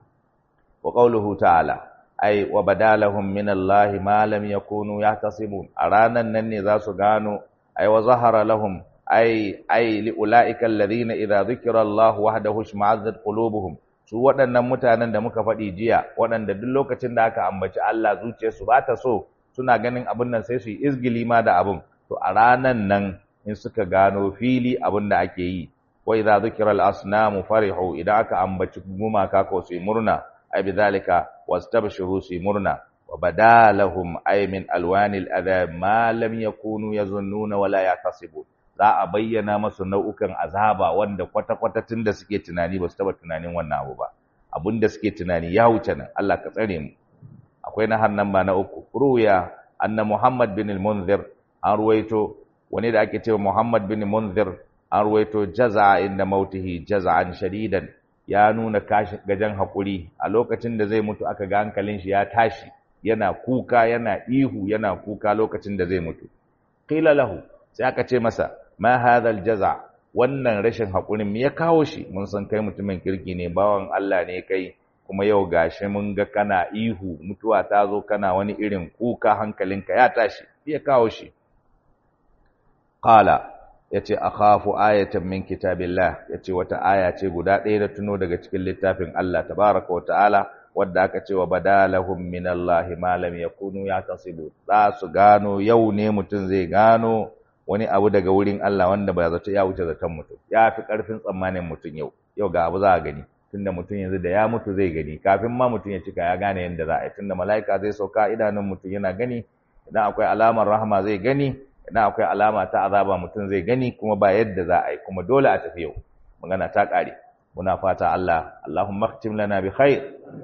wa qawluhu ta'ala ai wa badalahum min Allah ma lam yakunu yahtasibun a ranan nan ne za su gano ai wa zahara lahum ai ai li ulaika alladhina idza dhukira Allah wahdahu shma'azzat qulubuhum su waɗannan mutanen da muka faɗi jiya waɗanda duk lokacin da aka ambaci Allah zuciyarsu ba ta so suna ganin abin nan sai su yi izgili ma da abin to a ranan nan in suka gano fili abin da ake yi wa idza dhukira al-asnamu farihu idan aka ambaci gumaka ko su murna ay bidhalika wastabshiru su murna wa badalahum ay min alwanil adab ma lam yakunu yazunnuna wala yaqasibun za a bayyana masu nau'ukan azaba wanda kwata-kwata tun da suke tunani ba su taba tunanin wannan abu ba abin da suke tunani ya wuce nan Allah ka tsare mu akwai na hannan ba na uku ruya anna Muhammad bin al-Munzir an ruwaito wani da ake cewa Muhammad bin Munzir an ruwaito jaza'a inda mautihi jaza'an shadidan ya nuna kashi gajan hakuri a lokacin da zai mutu aka ga hankalin shi ya tashi yana kuka yana ihu yana kuka lokacin da zai mutu qila lahu sai aka ce masa ma hadhal jaza wannan rashin hakurin me ya kawo shi mun san kai mutumin kirki ne bawan Allah ne kai kuma yau gashi mun ga kana ihu mutuwa ta zo kana wani irin kuka hankalinka ya tashi me ya kawo shi qala yace akhafu ayatan min kitabillah yace wata aya ce guda ɗaya da tuno daga cikin littafin Allah tabaraka wa ta'ala wadda aka ce wa badalahum min Allah ma lam yakunu yatasibu za su gano yau ne mutum zai gano wani abu daga wurin Allah wanda ba zato ya wuce zaton mutum ya fi karfin tsammanin mutum yau yau ga abu za a gani tunda mutum yanzu da ya mutu zai gani kafin ma mutum ya cika ya gane yadda za a yi tunda mala'ika zai sauka idanun mutum yana gani idan akwai alamar rahama zai gani idan akwai alama ta azaba mutum zai gani kuma ba yadda za a yi kuma dole a tafi yau magana ta ƙare muna fata Allah Allahumma khtim lana bi khair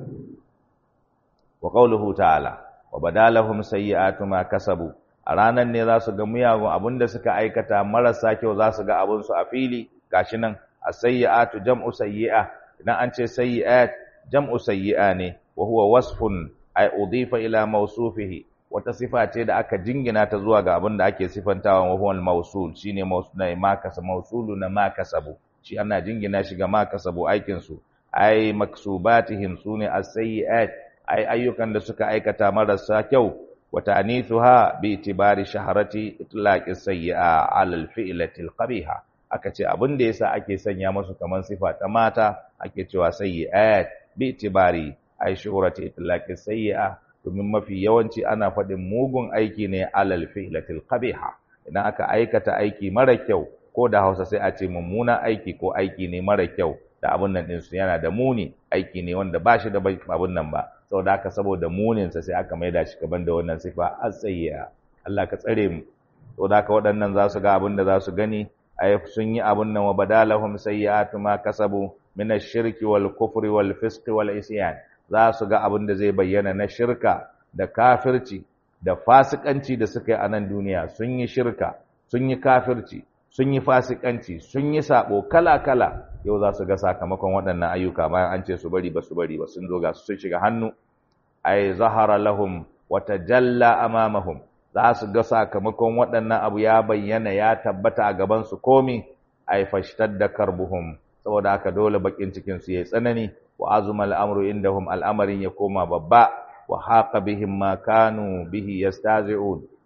wa qawluhu ta'ala wa badalahum sayyi'atu ma kasabu a ranan ne za su ga miyagun abinda suka aikata marasa kyau za su ga abin su a fili gashi nan as-sayyi'atu jam'u sayyi'a idan an ce sayyi'at jam'u sayyi'a ne wa huwa wasfun ay udifa ila mawsufihi wata sifa ce da aka jingina ta zuwa ga abin da ake sifantawa wa huwa al-mawsul shine mawsul ma kasa mawsulu na ma kasabu shi ana jingina shi ga ma kasabu aikin su ay maksubatihim sune as-sayyi'at ay ayyukan da suka aikata marasa kyau wa ta'nithuha bi itibari shaharati itlaqi sayyi'a 'ala al-fi'lati al-qabiha aka ce abin da yasa ake sanya musu kaman sifa ta mata ake cewa sayyi'at bi itibari ay shuhrati itlaqi sayyi'a domin mafi yawanci ana faɗin mugun aiki ne alal fi'latil qabiha idan aka aikata aiki mara kyau ko da Hausa sai a ce mummuna aiki ko aiki ne mara kyau da abun nan din su yana da muni aiki ne wanda ba shi da abun nan ba saboda haka saboda munin sa sai aka maida shi gaban da wannan sifa asayya Allah ka tsare mu saboda haka waɗannan za su ga abin da za su gani ay sun yi abun nan wa badalahum sayyi'atu ma kasabu min ash-shirki wal kufri wal fisqi wal isyan za su ga abin da zai bayyana na shirka da kafirci da fasikanci da suka yi a nan duniya sun yi shirka sun yi kafirci sun yi fasikanci sun yi sabo kala-kala yau za su ga sakamakon waɗannan ayyuka bayan an ce su bari ba su bari ba sun zo ga su shiga hannu ay zahara lahum wa tajalla amamahum za su ga sakamakon waɗannan abu ya bayyana ya tabbata a gaban su komi ay fashtadda karbuhum saboda haka dole bakin cikin su yayi tsanani wa azuma al'amru indahum al'amarin ya koma babba wa haqa bihim ma kanu bihi yastazi'un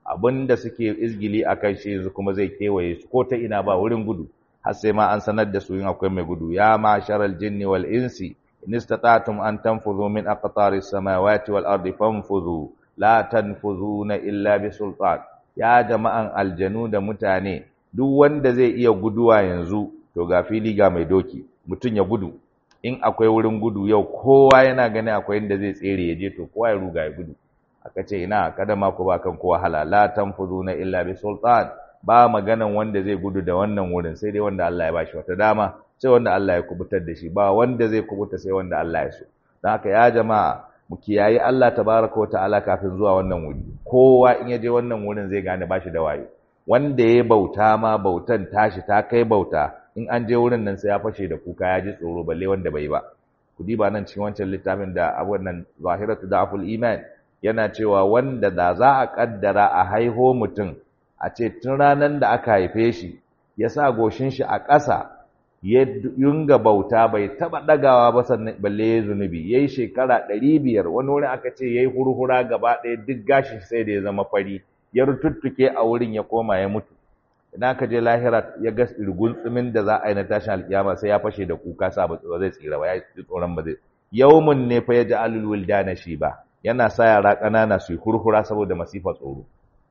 abinda suke izgili akan shi yanzu kuma zai kewaye su ko ta ina ba wurin gudu har sai ma an sanar da su yin akwai mai gudu ya ma'sharal jinni wal insi in istata'tum an tanfudhu min aqtaris samawati wal ardi fanfudhu la tanfudhuna illa bi sultan ya jama'an aljanu da mutane duk wanda zai iya guduwa yanzu to ga fili ga mai doki mutun ya gudu in akwai wurin gudu yau kowa yana gani akwai inda zai tsere ya je to kowa ya ruga ya gudu aka ce ina kada ma ku ba kan kowa hala la tanfuduna illa bi sultan ba maganan wanda zai gudu da wannan wurin sai dai wanda Allah ya bashi wata dama sai wanda Allah ya kubutar da shi ba wanda zai kubuta sai wanda Allah ya so don haka ya jama'a mu kiyayi Allah tabaraka wa ta'ala kafin zuwa wannan wuri kowa in ya je wannan wurin zai gane bashi da wayo wanda ya bauta ma bautan tashi ta kai bauta in an je wurin nan sai ya fashe da kuka ya ji tsoro balle wanda bai ba ku diba nan cikin wancan littafin da abun nan zahiratu da'ful iman yana cewa wanda da za a kaddara a haiho mutum a ce tun ranar da aka haife shi ya sa goshin shi a ƙasa ya yunga bauta bai taba dagawa ba sannan balle ya zunubi yayi shekara 500 wani wurin aka ce yayi hurhura gaba ɗaya duk gashin sai da ya zama fari ya rututtuke a wurin ya koma ya mutu idan aka je lahira ya ga irgun tsumin da za a yi na tashin alkiyama sai ya fashe da kuka sa ba zai tsira ba ya ji tsoron ba zai yawmun ne fa ya ji alul wildana shi ba yana sa yara ƙanana su yi hurhura saboda masifa tsoro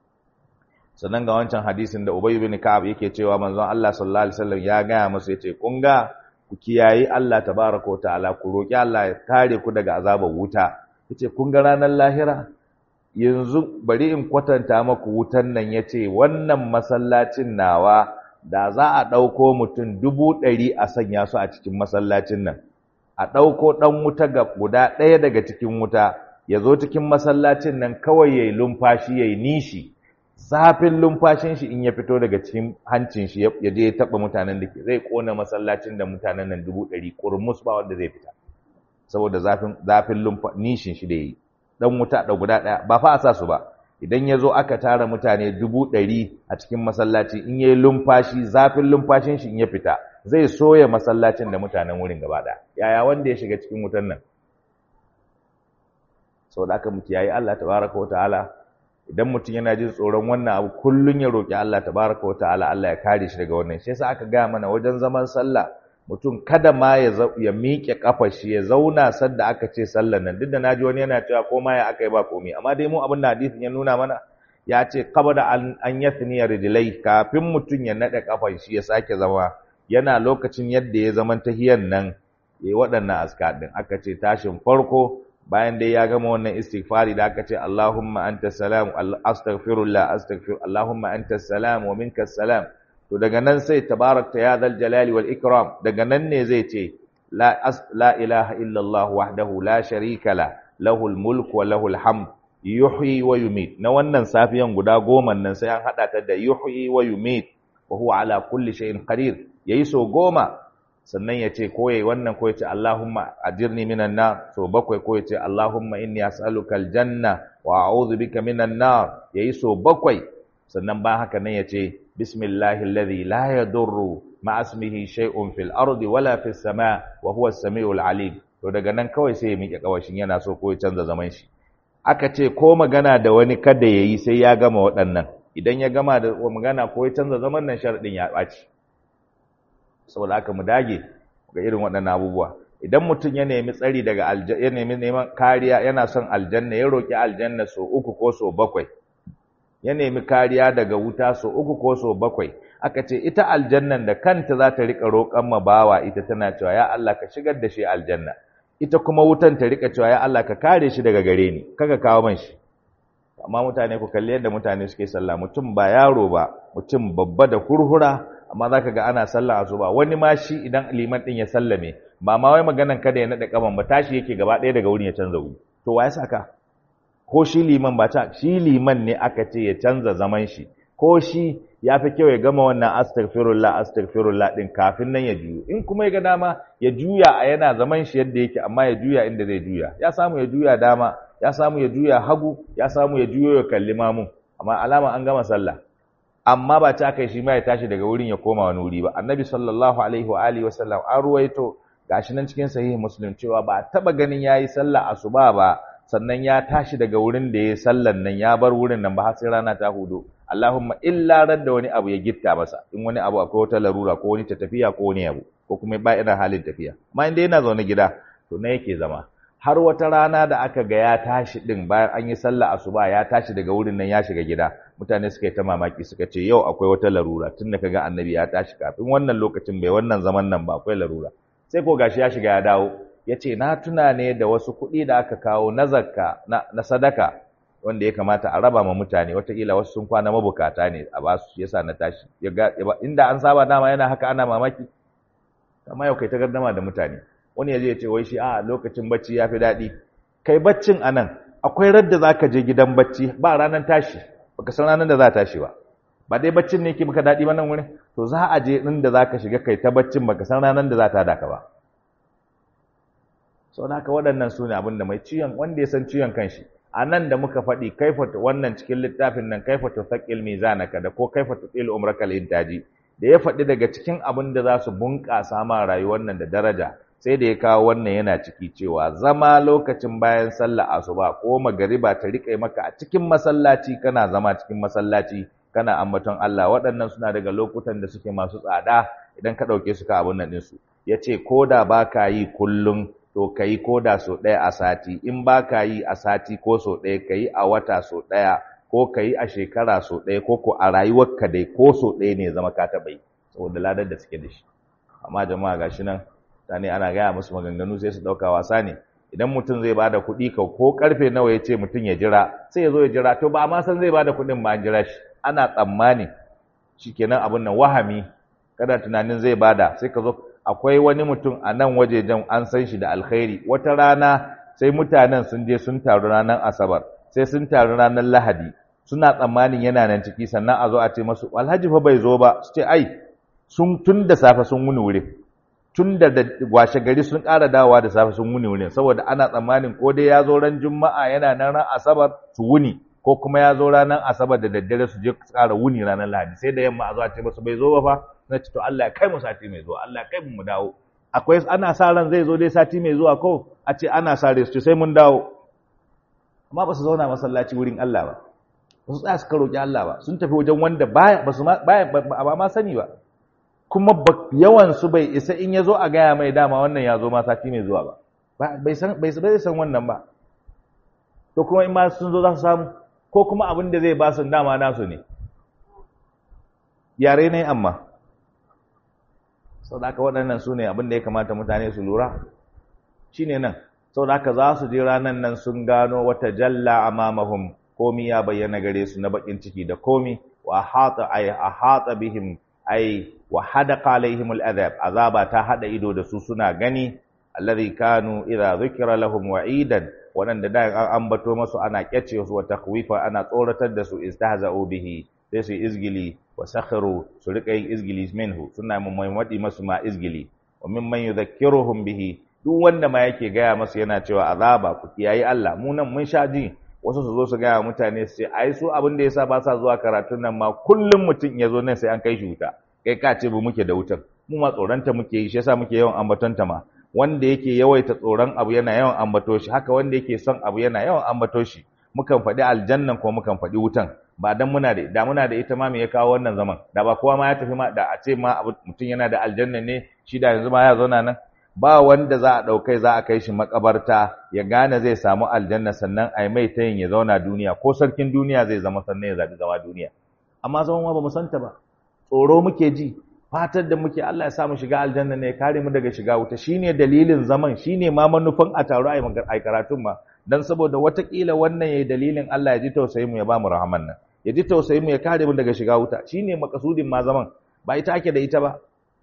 sannan ga wancan hadisin da Ubay ibn Ka'ab yake cewa manzon Allah sallallahu alaihi wasallam ya gaya musu yace kun ga ku kiyayi Allah tabaaraka wa ta'ala ku roki Allah ya kare ku daga azabar wuta yace kun ga ranar lahira yanzu bari in kwatanta maku wutan nan yace wannan masallacin nawa da za a dauko mutum dubu ɗari a sanya su a cikin masallacin nan a dauko dan wuta ga guda ɗaya daga cikin wuta ya zo cikin masallacin nan kawai yayi lumfashi yayi nishi zafin lumfashin shi in ya fito daga cikin hancin shi ya je ya taba mutanen da ke zai kona masallacin da mutanen nan dubu ɗari kurmus ba wanda zai fita saboda zafin zafin nishin shi da yi dan wuta da guda ɗaya ba fa a sa su ba idan ya zo aka tara mutane dubu ɗari a cikin masallaci in ya yi lumfashi zafin lumfashin shi in ya fita zai soya masallacin da mutanen wurin gaba ɗaya yaya wanda ya shiga cikin wutan nan saboda aka mutu yayi Allah tabaraka wa ta'ala idan mutum yana jin tsoron wannan abu kullun ya roki Allah tabaraka wa ta'ala Allah ya kare shi daga wannan shi yasa aka gaya mana wajen zaman sallah mutum kada ma ya ya miƙe kafar shi ya zauna sadda aka ce sallar nan duk da naji wani yana cewa ko ma ya aka yi ba komai amma dai mu abin da hadisin ya nuna mana ya ce qabla an an yathni rijlai kafin mutum ya nade kafar shi ya sake zama yana lokacin yadda ya zaman tahiyan nan yayi waɗannan askar din aka ce tashin farko bayan dai ya gama wannan istighfari da aka ce Allahumma anta salam astaghfirullah astaghfir Allahumma anta salam wa minka salam to daga nan sai tabarakta ya zal jalali wal ikram daga nan ne zai ce la la ilaha illa Allah wahdahu la sharika la lahul mulku wa lahul hamd yuhyi wa yumit na wannan safiyan guda goma nan sai an hada ta da yuhyi wa yumit wa huwa ala kulli shay'in qadir yayi so goma sannan ya ce ko yayi wannan ko ya ce Allahumma ajirni minan nar so bakwai ko ya ce Allahumma inni as'aluka aljanna wa a'udhu bika minan nar yayi so bakwai sannan ba haka nan ya ce bismillahi alladhi la yadurru ma ismihi shay'un fil ardi wala fis sama wa huwa as-sami'ul alim to daga nan kawai sai ya miƙe kawashin yana so ko ya canza zaman shi aka ce ko magana da wani kada yayi sai ya gama waɗannan idan ya gama da magana ko ya canza zaman nan sharadin ya ɓaci saboda haka mu dage ga irin waɗannan abubuwa idan mutum ya nemi tsari daga aljanna ya nemi neman kariya yana son aljanna ya roki aljanna so uku ko so bakwai ya nemi kariya daga wuta so uku ko so bakwai aka ce ita aljannan da kanta za ta rika roƙan ma bawa ita tana cewa ya Allah ka shigar da shi aljanna ita kuma wutan ta rika cewa ya Allah ka kare shi daga gare ni kaga kawo man shi amma mutane ku kalli yadda mutane suke sallah mutum ba yaro ba mutum babba da hurhura amma za ka ga ana sallah asuba wani ma shi idan liman ɗin ya sallame ba ma wai maganan kada ya naɗa ƙaban ba tashi yake gaba ɗaya daga wurin ya canza wuri to wa ya saka ko shi liman ba ta shi liman ne aka ce ya canza zaman shi ko shi ya fi kyau ya gama wannan astaghfirullah astaghfirullah din kafin nan ya juyo in kuma ya ga dama ya juya a yana zaman shi yadda yake amma ya juya inda zai juya ya samu ya juya dama ya samu ya juya hagu ya samu ya juyo ya kalli mamun amma alama an gama sallah amma ba ta kai shi ma ya tashi daga wurin ya koma wani wuri ba annabi sallallahu alaihi wa alihi wasallam an ruwaito gashi nan cikin sahihi muslim cewa ba taba ganin yayi sallah asuba ba sannan ya tashi daga wurin da ya sallan nan ya bar wurin nan ba har sai rana ta hudu Allahumma illa ran da wani abu ya gitta masa in wani abu akwai wata larura ko wani ta tafiya ko wani abu ko kuma ba irin halin tafiya amma inda yana zaune gida to na yake zama har wata rana da aka ga ya tashi din bayan an yi sallah asuba ya tashi daga wurin nan ya shiga gida mutane suka yi ta mamaki suka ce yau akwai wata larura tunda kaga annabi ya tashi kafin wannan lokacin bai wannan zaman nan ba akwai larura sai ko gashi ya shiga ya dawo ya ce na tuna ne da wasu kuɗi da aka kawo na zakka na sadaka wanda ya kamata a raba ma mutane wataƙila wasu sun kwana mabukata ne a ba su yasa na tashi inda an saba dama yana haka ana mamaki amma yau kai ta gardama da mutane wani ya je ya ce wai shi a lokacin bacci ya fi daɗi kai baccin a nan akwai radda za ka je gidan bacci ba ranar tashi baka san ranar da za a tashi ba ba dai baccin ne ke maka daɗi ba nan wurin to za a je inda za ka shiga kai ta baccin baka san ranar da za ta daka ba sau da haka waɗannan su ne abin da mai ciwon wanda ya san ciwon kanshi a nan da muka faɗi kaifata wannan cikin littafin nan kaifata saƙil mizanaka da ko kaifata tsil umraka intaji da ya faɗi daga cikin abin da za su bunƙasa ma rayuwar nan da daraja sai da ya kawo wannan yana ciki cewa zama lokacin bayan sallah asuba ko magariba ta riƙe maka a cikin masallaci kana zama cikin masallaci kana ambaton Allah waɗannan suna daga lokutan da suke masu tsada idan ka ɗauke su ka abin nan ɗinsu ya ce ko da ba ka yi kullum to ka yi ko da so ɗaya a sati in ba ka yi a sati ko so ɗaya ka yi a wata so ɗaya ko ka yi a shekara so ɗaya ko ko a rayuwarka dai ko so ɗaya ne zama ka taɓa yi saboda ladar da suke da shi amma jama'a ga shi nan tani ana gaya musu maganganu sai su ɗauka wasa ne idan mutum zai bada kuɗi ka ko karfe nawa ya ce mutum ya jira sai ya zo ya jira to ba ma san zai bada kuɗin ba an jira shi ana tsammani shikenan abin nan wahami kada tunanin zai bada sai ka zo akwai wani mutum a nan wajejen an san shi da alkhairi wata rana sai mutanen sun je sun taru ranar asabar sai sun taru ranar lahadi suna tsammanin yana nan ciki sannan a zo a ce masu alhaji fa bai zo ba su ce ai sun tun da safe sun wuni wurin tun da washe gari sun ƙara dawowa da safe sun wuni wurin saboda ana tsammanin ko dai ya zo ran juma'a yana nan ran asabar su wuni ko kuma ya zo ranar asabar da daddare su je su ƙara wuni ranar lahadi sai da yamma a zo a ce masu bai zo ba fa na ce to Allah ya kai mu sati mai zuwa Allah ya kai mu dawo akwai ana sa ran zai zo dai sati mai zuwa ko a ce ana sa rai su sai mun dawo amma ba su zauna masallaci wurin Allah ba ba su tsaya suka roƙi Allah ba sun tafi wajen wanda baya ba su baya ba ma sani ba kuma yawan su bai isa in ya zo a gaya mai dama wannan ya zo ma sati mai zuwa ba bai san bai san wannan ba to kuma in ma sun zo za su samu ko kuma abin da zai ba su dama nasu ne yare ne amma sau da aka waɗannan su ne abin da ya kamata mutane su lura shi ne nan sau da aka za su je ranar nan sun gano wata jalla a mamahum komi ya bayyana gare su na bakin ciki da komi wa hata ay a hata bihim ay wa hadaqa alaihim al'azab azaba ta hada ido da su suna gani alladhi kanu idza dhukira lahum wa'idan waɗanda da an ambato masu ana kyace su wa takhwifa ana tsoratar da su istahza'u bihi sai su izgili wa sakhiru su rika yin izgili minhu suna maimaɗi masu ma izgili wa mimman yudhakkiruhum bihi duk wanda ma yake gaya masu yana cewa azaba ku kiyayi Allah mu nan mun sha ji wasu su zo su gaya mutane su ce ai su abin da yasa ba sa zuwa karatun nan ma kullum mutum ya zo nan sai an kai shi wuta kai ka ce bu muke da wutar mu ma tsoronta muke yi shi yasa muke yawan ambatonta ma wanda yake yawaita tsoron abu yana yawan ambato shi haka wanda yake son abu yana yawan ambato shi mukan faɗi aljannan ko mukan faɗi wutan ba dan muna da da muna da ita ma me ya kawo wannan zaman da ba kowa ma ya tafi ma da a ce ma mutum yana da aljanna ne shi da yanzu ma ya zauna nan ba wanda za a ɗaukai za a kai shi makabarta ya gane zai samu aljanna sannan a yi mai ta yin ya zauna duniya ko sarkin duniya zai zama sannan ya zaɓi zama duniya amma zaman ma ba mu santa ba tsoro muke ji fatar da muke Allah ya sa mu shiga aljanna ne ya kare mu daga shiga wuta shine dalilin zaman shine ma manufan a taro a yi karatun ma dan saboda watakila wannan yayi dalilin Allah ya ji tausayin mu ya ba mu rahaman nan ya ji tausayin mu ya kare mu daga shiga wuta shine makasudin ma zaman ba ita ake da ita ba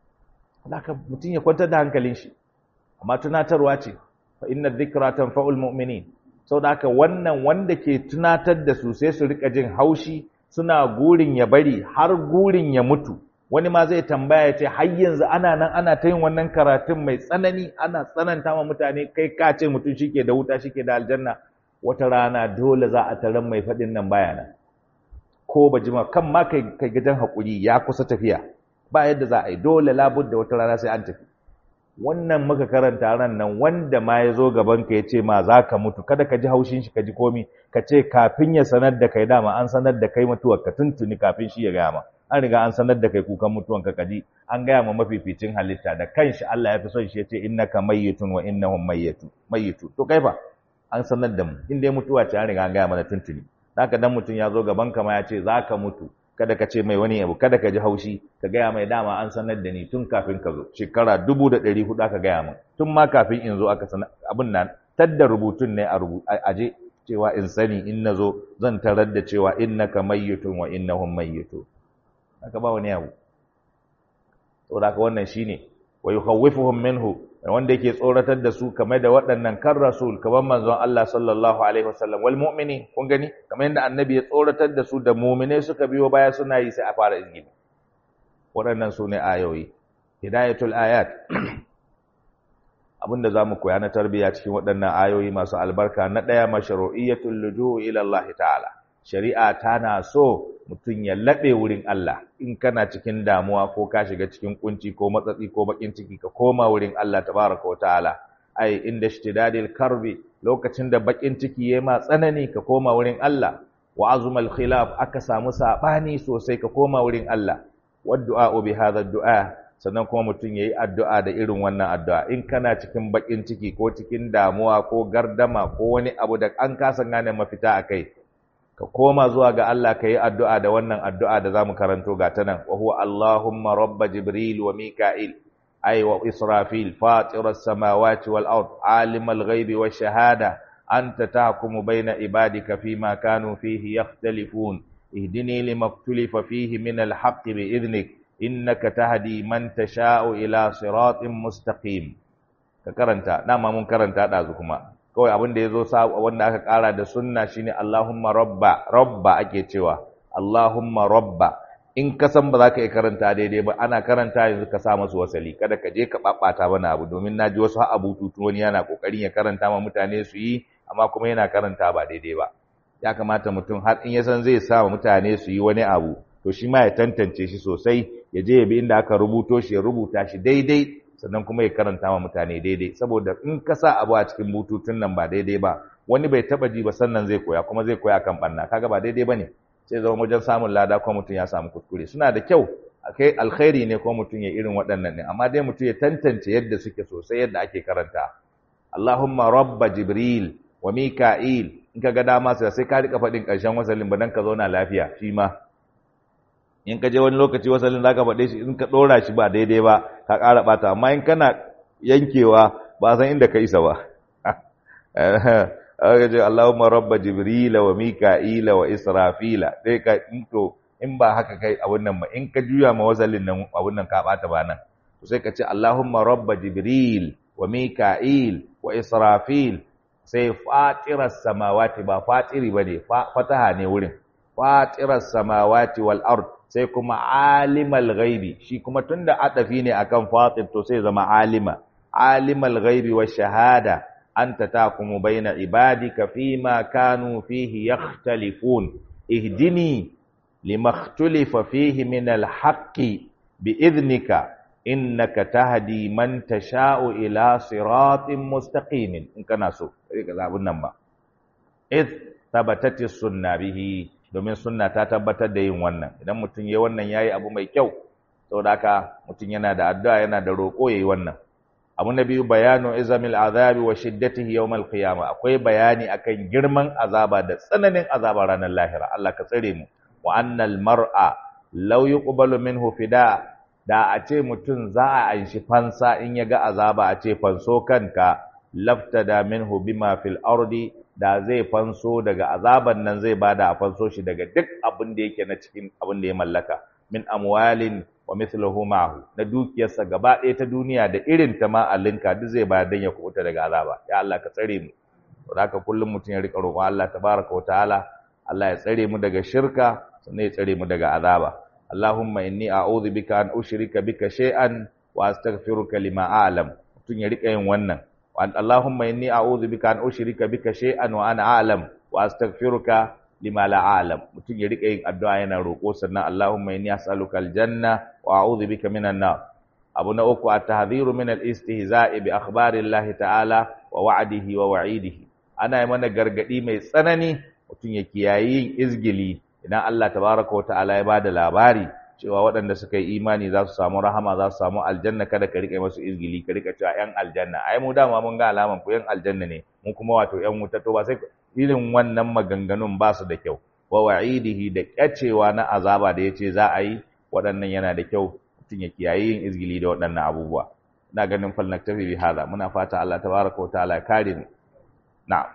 haka mutum ya kwantar da hankalin shi amma tunatarwa ce fa inna dhikra tanfa'ul mu'minin saboda haka wannan wanda ke tunatar da su sai su rika jin haushi suna gurin ya bari har gurin ya mutu wani ma zai tambaya ya ce har yanzu ana nan ana ta yin wannan karatun mai tsanani ana tsananta ma mutane kai ka ce mutum shike da wuta shike da aljanna wata rana dole za a taron mai faɗin nan baya nan ko ba jima kan ma kai kai gidan haƙuri ya kusa tafiya ba yadda za a yi dole labudda wata rana sai an tafi wannan muka karanta ran nan wanda ma ya zo gaban ka ya ce ma za ka mutu kada ka ji haushin shi ka ji komi ka ce kafin ya sanar da kai dama an sanar da kai mutuwar ka tuntuni kafin shi ya gaya ma an riga an sanar da kai kukan mutuwan ka kaji an gaya ma mafificin halitta da kanshi Allah ya fi son shi ya ce innaka mayyitun wa innahum mayyitu mayyitu to kai fa an sanar da mu in dai mutuwa ce an riga an gaya mana tuntuni haka dan mutum ya zo gaban ka ma ya ce za ka mutu kada ka ce mai wani abu kada ka ji haushi ka gaya mai dama an sanar da ni tun kafin ka zo shekara dubu da ɗari hudu aka gaya min tun ma kafin in zo aka sanar abin nan tadda rubutun ne a aje cewa in sani in na zo zan tarar da cewa innaka mayyitun wa innahum mayyitun haka ba wani abu saboda haka wannan shine wa yukhawwifuhum minhu wanda yake tsoratar da su kamar da waɗannan kan rasul kamar manzon Allah sallallahu alaihi wasallam wal mu'mini kun gani kamar yadda annabi ya tsoratar da su da mu'mine suka biyo baya suna yi sai a fara izgini waɗannan su ne ayoyi hidayatul ayat abinda zamu koya na tarbiyya cikin waɗannan ayoyi masu albarka na ɗaya mashru'iyatul luju'u ila Allah ta'ala shari'a tana so mutum ya laɓe wurin Allah in kana cikin damuwa ko ka shiga cikin kunci ko matsatsi ko bakin ciki ka koma wurin Allah tabaraka wa ta'ala ai inda ishtidadil karbi lokacin da bakin ciki yayi ma tsanani ka koma wurin Allah wa azumal khilaf aka samu sabani sosai ka koma wurin Allah waddu'a bi hadha du'a sannan kuma mutum yayi addu'a da irin wannan addu'a in kana cikin bakin ciki ko cikin damuwa ko gardama ko wani abu da an kasa gane mafita akai ka koma zuwa ga Allah ka yi addu'a da wannan addu'a da za mu karanto ga ta nan, wa huwa Allahumma rabba Jibril wa Mika'il, ai wa Israfil, fatirar samawati wal ard alimal ghaibi wa shahada, an ta tahkumu baina ibadika fi ma kanu fihi yakhtalifun ihdini limaktulifa fihi min alhaqqi bi idnik innaka tahdi man tasha'u ila siratin mustaqim ka karanta dama mun karanta dazu kuma kawai abin da ya zo wanda aka ƙara da sunna shine Allahumma rabba rabba ake cewa Allahumma rabba in ka san ba za ka iya karanta daidai ba ana karanta yanzu ka sa masu wasali kada ka je ka ɓaɓɓata mana abu domin na ji wasu abu tutu wani yana ƙoƙarin ya karanta ma mutane su yi amma kuma yana karanta ba daidai ba ya kamata mutum har in ya san zai sa wa mutane su yi wani abu to shi ma ya tantance shi sosai ya je ya bi inda aka rubuto shi ya rubuta shi daidai sannan kuma ya karanta ma mutane daidai saboda in ka sa abu a cikin bututun nan ba daidai ba wani bai taba ji ba sannan zai koya kuma zai koya kan banna kaga ba daidai bane sai zama wajen samun lada ko mutum ya samu kuskure suna da kyau akai alkhairi ne ko mutum ya irin waɗannan ne amma dai mutum ya tantance yadda suke sosai yadda ake karanta Allahumma rabba Jibril wa Mika'il in ka ga dama sai ka rika faɗin ƙarshen wasalin ba dan ka zauna lafiya shi ma in ka je wani lokaci wasalin za ka faɗe shi in ka ɗora shi ba daidai ba ka ƙara ɓata amma in kana yankewa ba san inda ka isa ba aka ce Allahumma rabba jibrila wa mika'ila wa israfila sai ka to in ba haka kai abun nan ba in ka juya ma wasalin nan abun nan ka ɓata ba nan to sai ka ce Allahumma rabba jibril wa mika'il wa israfil sai fatirar samawati ba fatiri ba ne fataha ne wurin fatirar samawati wal ard sai kuma alimal ghaibi shi kuma tunda adafi ne akan fatir to sai zama alima alimal ghaibi wa shahada anta taqumu baina ibadika fima kanu fihi yakhtalifun ihdini limakhtulifa fihi min alhaqqi biidhnika innaka tahdi man tasha'u ila siratin mustaqimin in kana so kai ka zabun nan ba id tabatati sunna bihi domin sunna ta tabbatar da yin wannan idan mutum yayi wannan yayi abu mai kyau saboda haka mutum yana da addu'a yana da roƙo yayi wannan abu na biyu bayanu izamil azabi wa shiddatihi yawmal qiyamah akwai bayani akan girman azaba da tsananin azaba ranar lahira Allah ka tsare mu wa annal mar'a law yuqbalu minhu fida da a ce mutum za a anshi fansa in ya ga azaba a ce fanso kanka laftada minhu bima fil ardi da zai fanso daga azaban nan zai bada a fanso shi daga duk abin da yake na cikin abin da ya mallaka min amwalin wa mithluhu ma'hu na dukiyarsa gaba ɗaya ta duniya da irin ta ma alinka duk zai bayar dan ya kubuta daga azaba ya Allah ka tsare mu to haka kullum mutum ya rika roƙon Allah tabaraka wa ta'ala Allah ya tsare mu daga shirka sannan ya tsare mu daga azaba Allahumma inni a'udhu bika an ushrika bika shay'an wa astaghfiruka lima a'lam mutum ya rika yin wannan Allahumma inni a'udhu bika an ushrika bika shay'an wa ana a'lam wa astaghfiruka lima la a'lam mutum ya rika yin addu'a yana roƙo sannan Allahumma inni as'aluka aljanna wa a'udhu bika minan nar abu na uku at-tahdhiru min al-istihza'i bi akhbarillahi ta'ala wa wa'dihi wa wa'idihi ana yi mana gargadi mai tsanani mutum ya kiyayi yin izgili idan Allah tabaraka wa ta'ala ya bada labari cewa waɗanda suka yi imani za su samu rahama za su samu aljanna kada ka rike masu izgili ka rika cewa yan aljanna ai mu dama mun ga alaman ku yan aljanna ne mu kuma wato yan wuta to ba sai irin wannan maganganun ba su da kyau wa wa'idihi da kyacewa na azaba da yace za a yi waɗannan yana da kyau mutum ya kiyaye yin izgili da waɗannan abubuwa ina ganin fal naktafi bi hada muna fata Allah tabaraka wa ta'ala ya kare mu na'am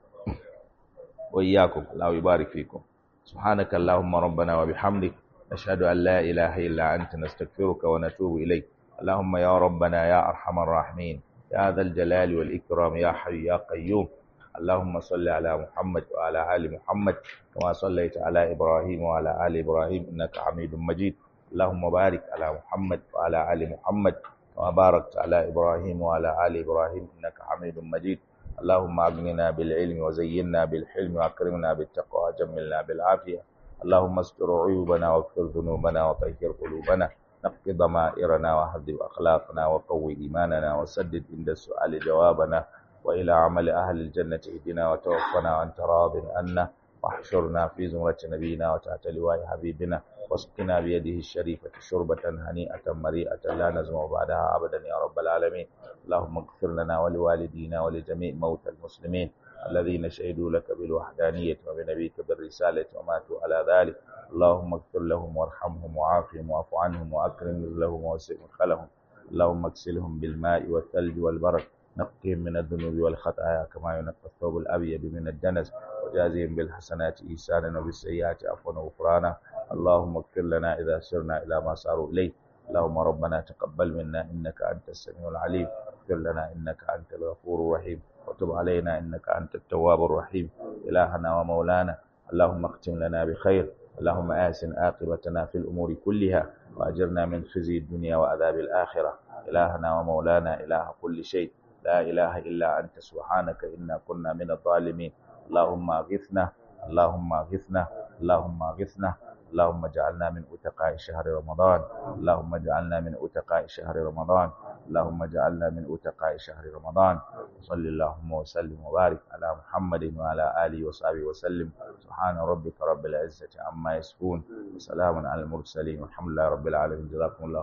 wa iyyakum la yubarik fikum subhanaka allahumma rabbana wa bihamdik nashhadu an la ilaha illa anta nastaghfiruka wa natubu ilayk اللهم يا ربنا يا ارحم الراحمين يا ذا الجلال والاكرام يا حي يا قيوم اللهم صل على محمد وعلى ال محمد كما صليت على ابراهيم وعلى ال ابراهيم انك حميد مجيد اللهم بارك على محمد وعلى ال محمد كما باركت على ابراهيم وعلى ال ابراهيم انك حميد مجيد اللهم اغننا بالعلم وزينا بالحلم واكرمنا بالتقوى وجملنا بالعافيه اللهم استر عيوبنا واغفر ذنوبنا وطهر قلوبنا نقض ضمائرنا وهذب اخلاقنا وقوي ايماننا وسدد عند السؤال جوابنا والى عمل اهل الجنه اهدنا وتوفنا وانت راض عنا واحشرنا في زمرة نبينا وتحت لواء حبيبنا واسقنا بيده الشريفة شربة هنيئة مريئة لا نزمع بعدها أبدا يا رب العالمين اللهم اغفر لنا ولوالدينا ولجميع موتى المسلمين الذين شهدوا لك بالوحدانية وبنبيك بالرسالة وماتوا على ذلك اللهم اغفر لهم وارحمهم وعافهم واعف عنهم وأكرم نزلهم ووسع مدخلهم اللهم اغسلهم بالماء والثلج والبرد نقهم من الذنوب والخطايا كما ينقى الثوب الأبيض من الدنس وجازهم بالحسنات إحسانا وبالسيئات عفوا وغفرانا اللهم اغفر لنا إذا سرنا إلى ما صاروا إليه اللهم ربنا تقبل منا إنك أنت السميع العليم اغفر لنا إنك أنت الغفور الرحيم وتب علينا إنك أنت التواب الرحيم إلهنا ومولانا اللهم اختم لنا بخير اللهم آسن عاقبتنا في الأمور كلها وأجرنا من خزي الدنيا وعذاب الآخرة إلهنا ومولانا إله كل شيء لا إله إلا أنت سبحانك إنا كنا من الظالمين اللهم أغثنا اللهم أغثنا اللهم أغثنا اللهم اجعلنا من أتقاء شهر رمضان اللهم اجعلنا من أتقاء شهر رمضان اللهم اجعلنا من أتقاء شهر رمضان صل اللهم وسلم وبارك على محمد وعلى آله وصحبه وسلم سبحان ربك رب العزة عما يصفون وسلام على المرسلين والحمد لله رب العالمين جزاكم الله